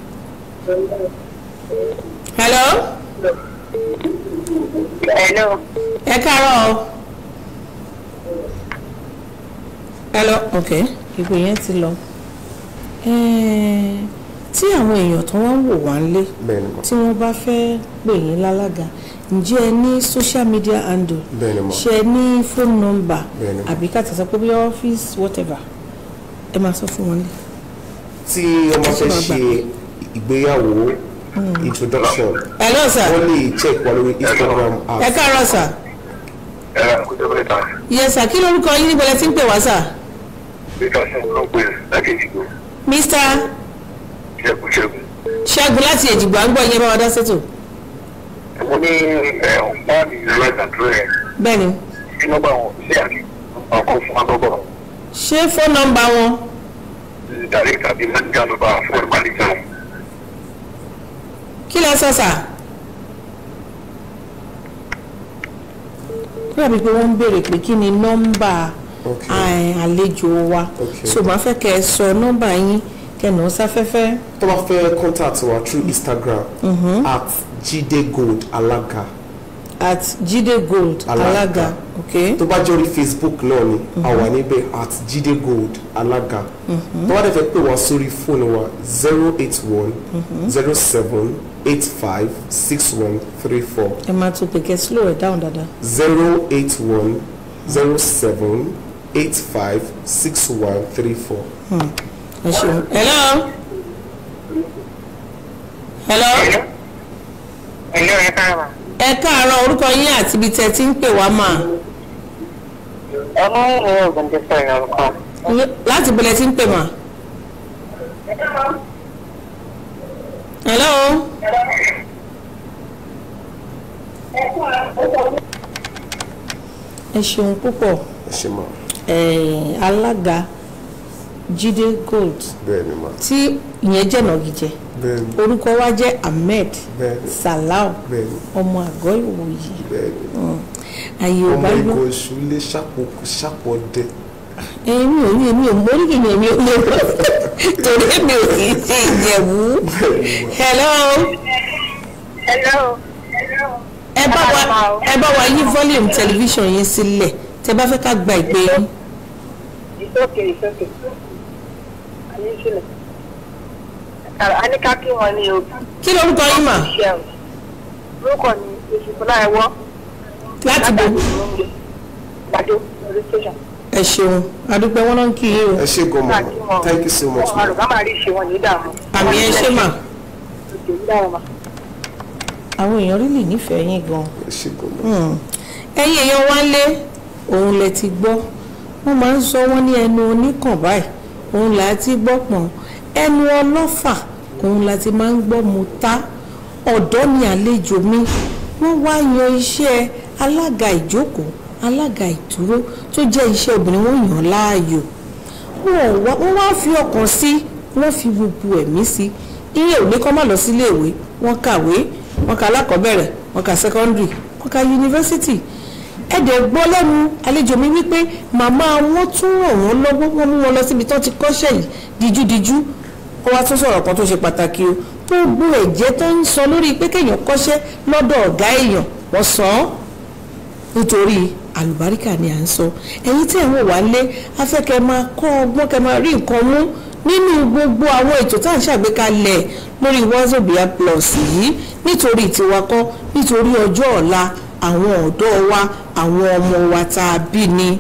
hello hello ẹ káàárọ̀ o hello okay ìpè yẹn ti lọ Eh, tí àwọn èèyàn tó wá ń wò wá ń lé bẹ́ẹ̀ni ma tí wọ́n bá fẹ́ pè yín lálága ǹjẹ́ ẹ ní social media handle bẹ́ẹ̀ni ma ṣe ẹ ní phone number Bẹ́ẹ̀ni. àbí ká tẹ̀sán pé bí ọ́fíìsì whatever ẹ máa sọ fún wọn lé. tí wọ́n bá fẹ́ ṣe ìgbéyàwó introduction hello sir wọ́n lè check wa lórí instagram ẹ app káàárọ̀ sir ẹ kó tó bẹ́ẹ̀ ta yes sir kí lórúkọ yín níbo lẹ ti ń pè wá sir peter ṣe ló pè láti ìdìbò mr ṣẹ́gun ṣẹ́gun. ṣẹ́gun láti èjìgbà ń gbọ́ yẹn bá wa dá sétò mo ní ẹ ọ̀pá mi lọ́dàdúró ẹ̀ bẹ́ẹ̀ ni sí nọ́mbà wọn sí àti ọkọ̀ fún agbọ́bọ̀ ṣé phone number wọn dàrí tàbí mẹ́tíkà nọ́mbà fún ìpàdéjà wọn. kí lẹ sọ sir. ó dàbí pé wọ́n ń béèrè pé kí ni nọ́mbà Okay. ài- àlejò wa Okay. so màá fẹ́ kẹ́ ẹ sọ nọ́mbà yín kẹ́nà ó sáfẹ́fẹ́ tó bá fẹ́ contact wa through instagram at jide gold alaga at jide gold Alaga. alaga ok tó bá jẹ́ orí facebook náà ni a wà níbẹ̀ at jide gold alaga tó bá dẹ̀ fẹ́ pè wá sórí fóònù wa zero eight one zero seven eight five six one three four ẹ máa tún pè kẹ́ slow ẹ̀ down dáadáa zero eight one zero seven eight five six one three four. ẹ ṣeun hello hello hello ẹ káàárọ̀ ẹ káàárọ̀ orúkọ yín àti ibi tẹ́ ti ń pè wá mà ọmọ ìwé ògùn ti sọ ìrọ̀rùn kan. láti bẹ̀rẹ̀ tí ń pè mà hello ẹ ṣeun púpọ̀ ẹ ṣe máa eh, alága Jídé Gold bẹ́ẹ̀ ni máa tí ìyẹn jẹ́ nàgìjẹ́ bẹ́ẹ̀ ni orúkọ wa jẹ́ Ahmed bẹ́ẹ̀ ni Salau bẹ́ẹ̀ ni ọmọ àgọ́ ìwòyí bẹ́ẹ̀ ni àyè ò ọmọ bá yọ ìgò oṣù lé ṣàpò ṣàpọ̀ dẹ èmi ò ní èmi ò mórí kìíní èmi ò lè rọ torí èmi ò kì í ṣe ìjẹ̀bú hello hello. ẹ bá wa ẹ bá wa yí volume television yín sílẹ̀ tẹ bá fẹ́ ká gba ìpè yín ìsókè ìsókè ayé sílẹ̀. a ní ká kí wọn ní o. kí lorúkọ yín mà ṣe o orúkọ ni ìṣùkúlá ẹwọ láti bo gbàdó lórí station. ẹ ṣeun adúpẹ́ wọn náà ń kí yín o ẹ ṣe gan ká mama kí wọn thank you so much wọn ma àlùkò máa rí ìṣe wọn ní ìdààmú. àmì ẹ ṣe mà òkè ní ìdààmú ma. àwọn èèyàn rí lè nífẹ̀ẹ́ yín gan ẹ ṣe gan ma ẹ̀yin èèyàn wá lé òun lẹ ti gbọ́ wọ́n máa ń sọ wọ́n ní ẹnu oníkàn báyìí òun là á ti gbọ́ pọ̀n ẹnu ọlọ́fà òun la ti máa ń gbọ́ mu ta ọ̀dọ́ ni àlejò mi wọ́n wá yan iṣẹ́ alága ìjókòó alága ìdúró tó jẹ́ iṣẹ́ obìnrin wọ́n yàn láàyò wọ́n wá wọ́n wá fi ọkàn sí wọ́n fi gbogbo ẹ̀mí sí iye ò ní kọ́ má lọ sí iléèwé wọ́n kàwé wọ́n ka alákọ̀ọ́bẹ̀rẹ̀ wọ́n ka secondary wọ́n ka yunifásitì ẹ̀dẹ̀ gbọ́ lẹ́nu àlejò mi wípé màmá wọn tún ràn wọ́n lọ́wọ́ wọ́n mú wọn lọ síbi tó ti kọ́ṣẹ́ yìí díjúdíjú ó wá tún sọ̀rọ̀ kan tó ṣe pàtàkì o gbogbo ẹ̀jẹ̀ tó ń sọ lórí pé kéèyàn kọ́ṣẹ́ lọ́dọ̀ ọ̀gá èèyàn wọ́n sọ ọ́ nítorí àlùbáríkà ni à ń sọ ẹ̀yin tí ẹ̀ ń wò wá lé afẹ́kẹ́ máa kọ́ ọgbọ́n kẹ́ máa rí nǹkan mú nínú gbogbo àwọn ètò tá à ń ṣàgbékalẹ̀ lórí wazobia plus yìí nítorí tiwa kọ́ nítorí ọjọ́ ọ̀la àwọn ọ̀dọ́ wa àwọn ọmọ wa tá a bí ni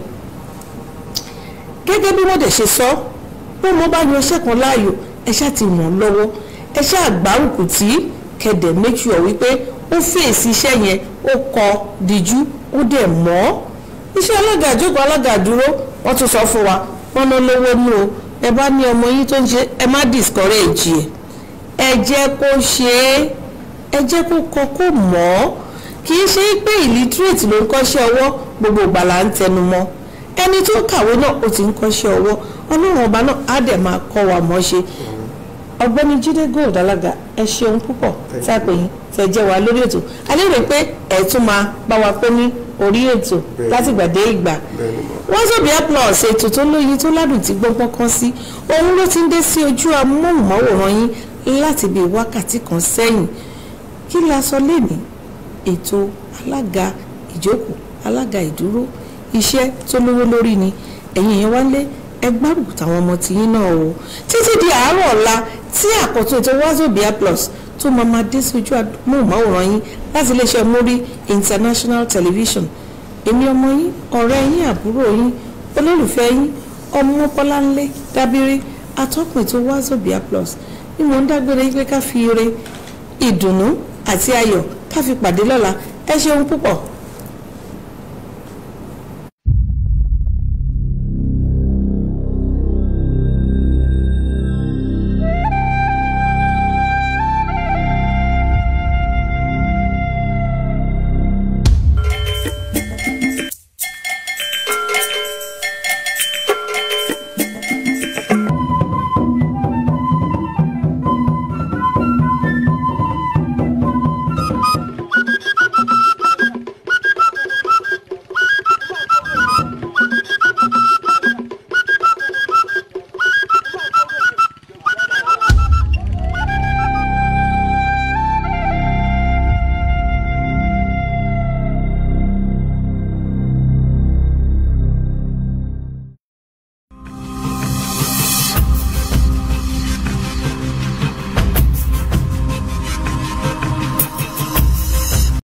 gẹ́gẹ́ bí wọ́n dẹ̀ ṣe sọ bí mo bá yan iṣẹ́ kan láàyò ẹ ṣáà ti ràn án lọ́wọ́ ẹ ṣáà gbárùkù tí kẹ̀dẹ̀ make sure wípé ó fèsì iṣẹ́ yẹn ó kọ díjú ó dẹ̀ mọ́ iṣẹ́ alága àjókòó alága dúró wọ́n tún sọ fún wa wọ́n ná lówó nù o ẹ bá ní ọmọ yín tó ń ṣe ẹ má discourage ẹ ẹ jẹ́ kó ṣe é ẹ jẹ́ kó kọ kó mọ̀ ọ́ kì í ṣe pé illiterate ló ń kọ́ṣẹ́ ọwọ́ gbogbo ìgbà là ń tẹnu mọ́ ẹni tó kàwé náà ó ti ń kọ́ṣẹ́ ọwọ́ ọlọ́run ọba náà á dẹ̀ máa kọ́ wa mọ́ ṣe ọ̀gbẹ́ni jíde gold alága ẹ ṣeun púpọ̀ tí a pè yín tẹ jẹ́ wa lórí ètò a lérò pé ẹ tún máa bá wa pé ní orí ètò láti ìgbà dé ìgbà wazobia plus ètò tó lóyin tó ládùn tí gbọ́ngbọ́n kan sí òun ló ti ń dé sí ojú amóhùnmáwòrán yín láti bí wákàtí kan sẹ́yìn kí la sọ lénìí ètò alága ìjókòó alága ìdúró iṣẹ́ tó lówó lórí ni ẹ̀yin yẹn wá lé ẹgbárùkù táwọn ọmọ tìyín náà o títí di àárọ̀ ọ̀la tí àkọ́tún ètò wazobia plus tó máa máa dé sójú amóhùnmáwòrán yín láti iléeṣẹ́ mórí international television èmi ọmọ yín ọ̀rẹ́ yín àbúrò yín olólùfẹ́ yín ọmọ bọ́láńlé dábírí atọ́kùn ètò wazobia plus ni mò ń dágbére yín pé ká fi ire ìdùnnú àti ayọ̀ ká fi pàdé lọ́la ẹ ṣeun púpọ̀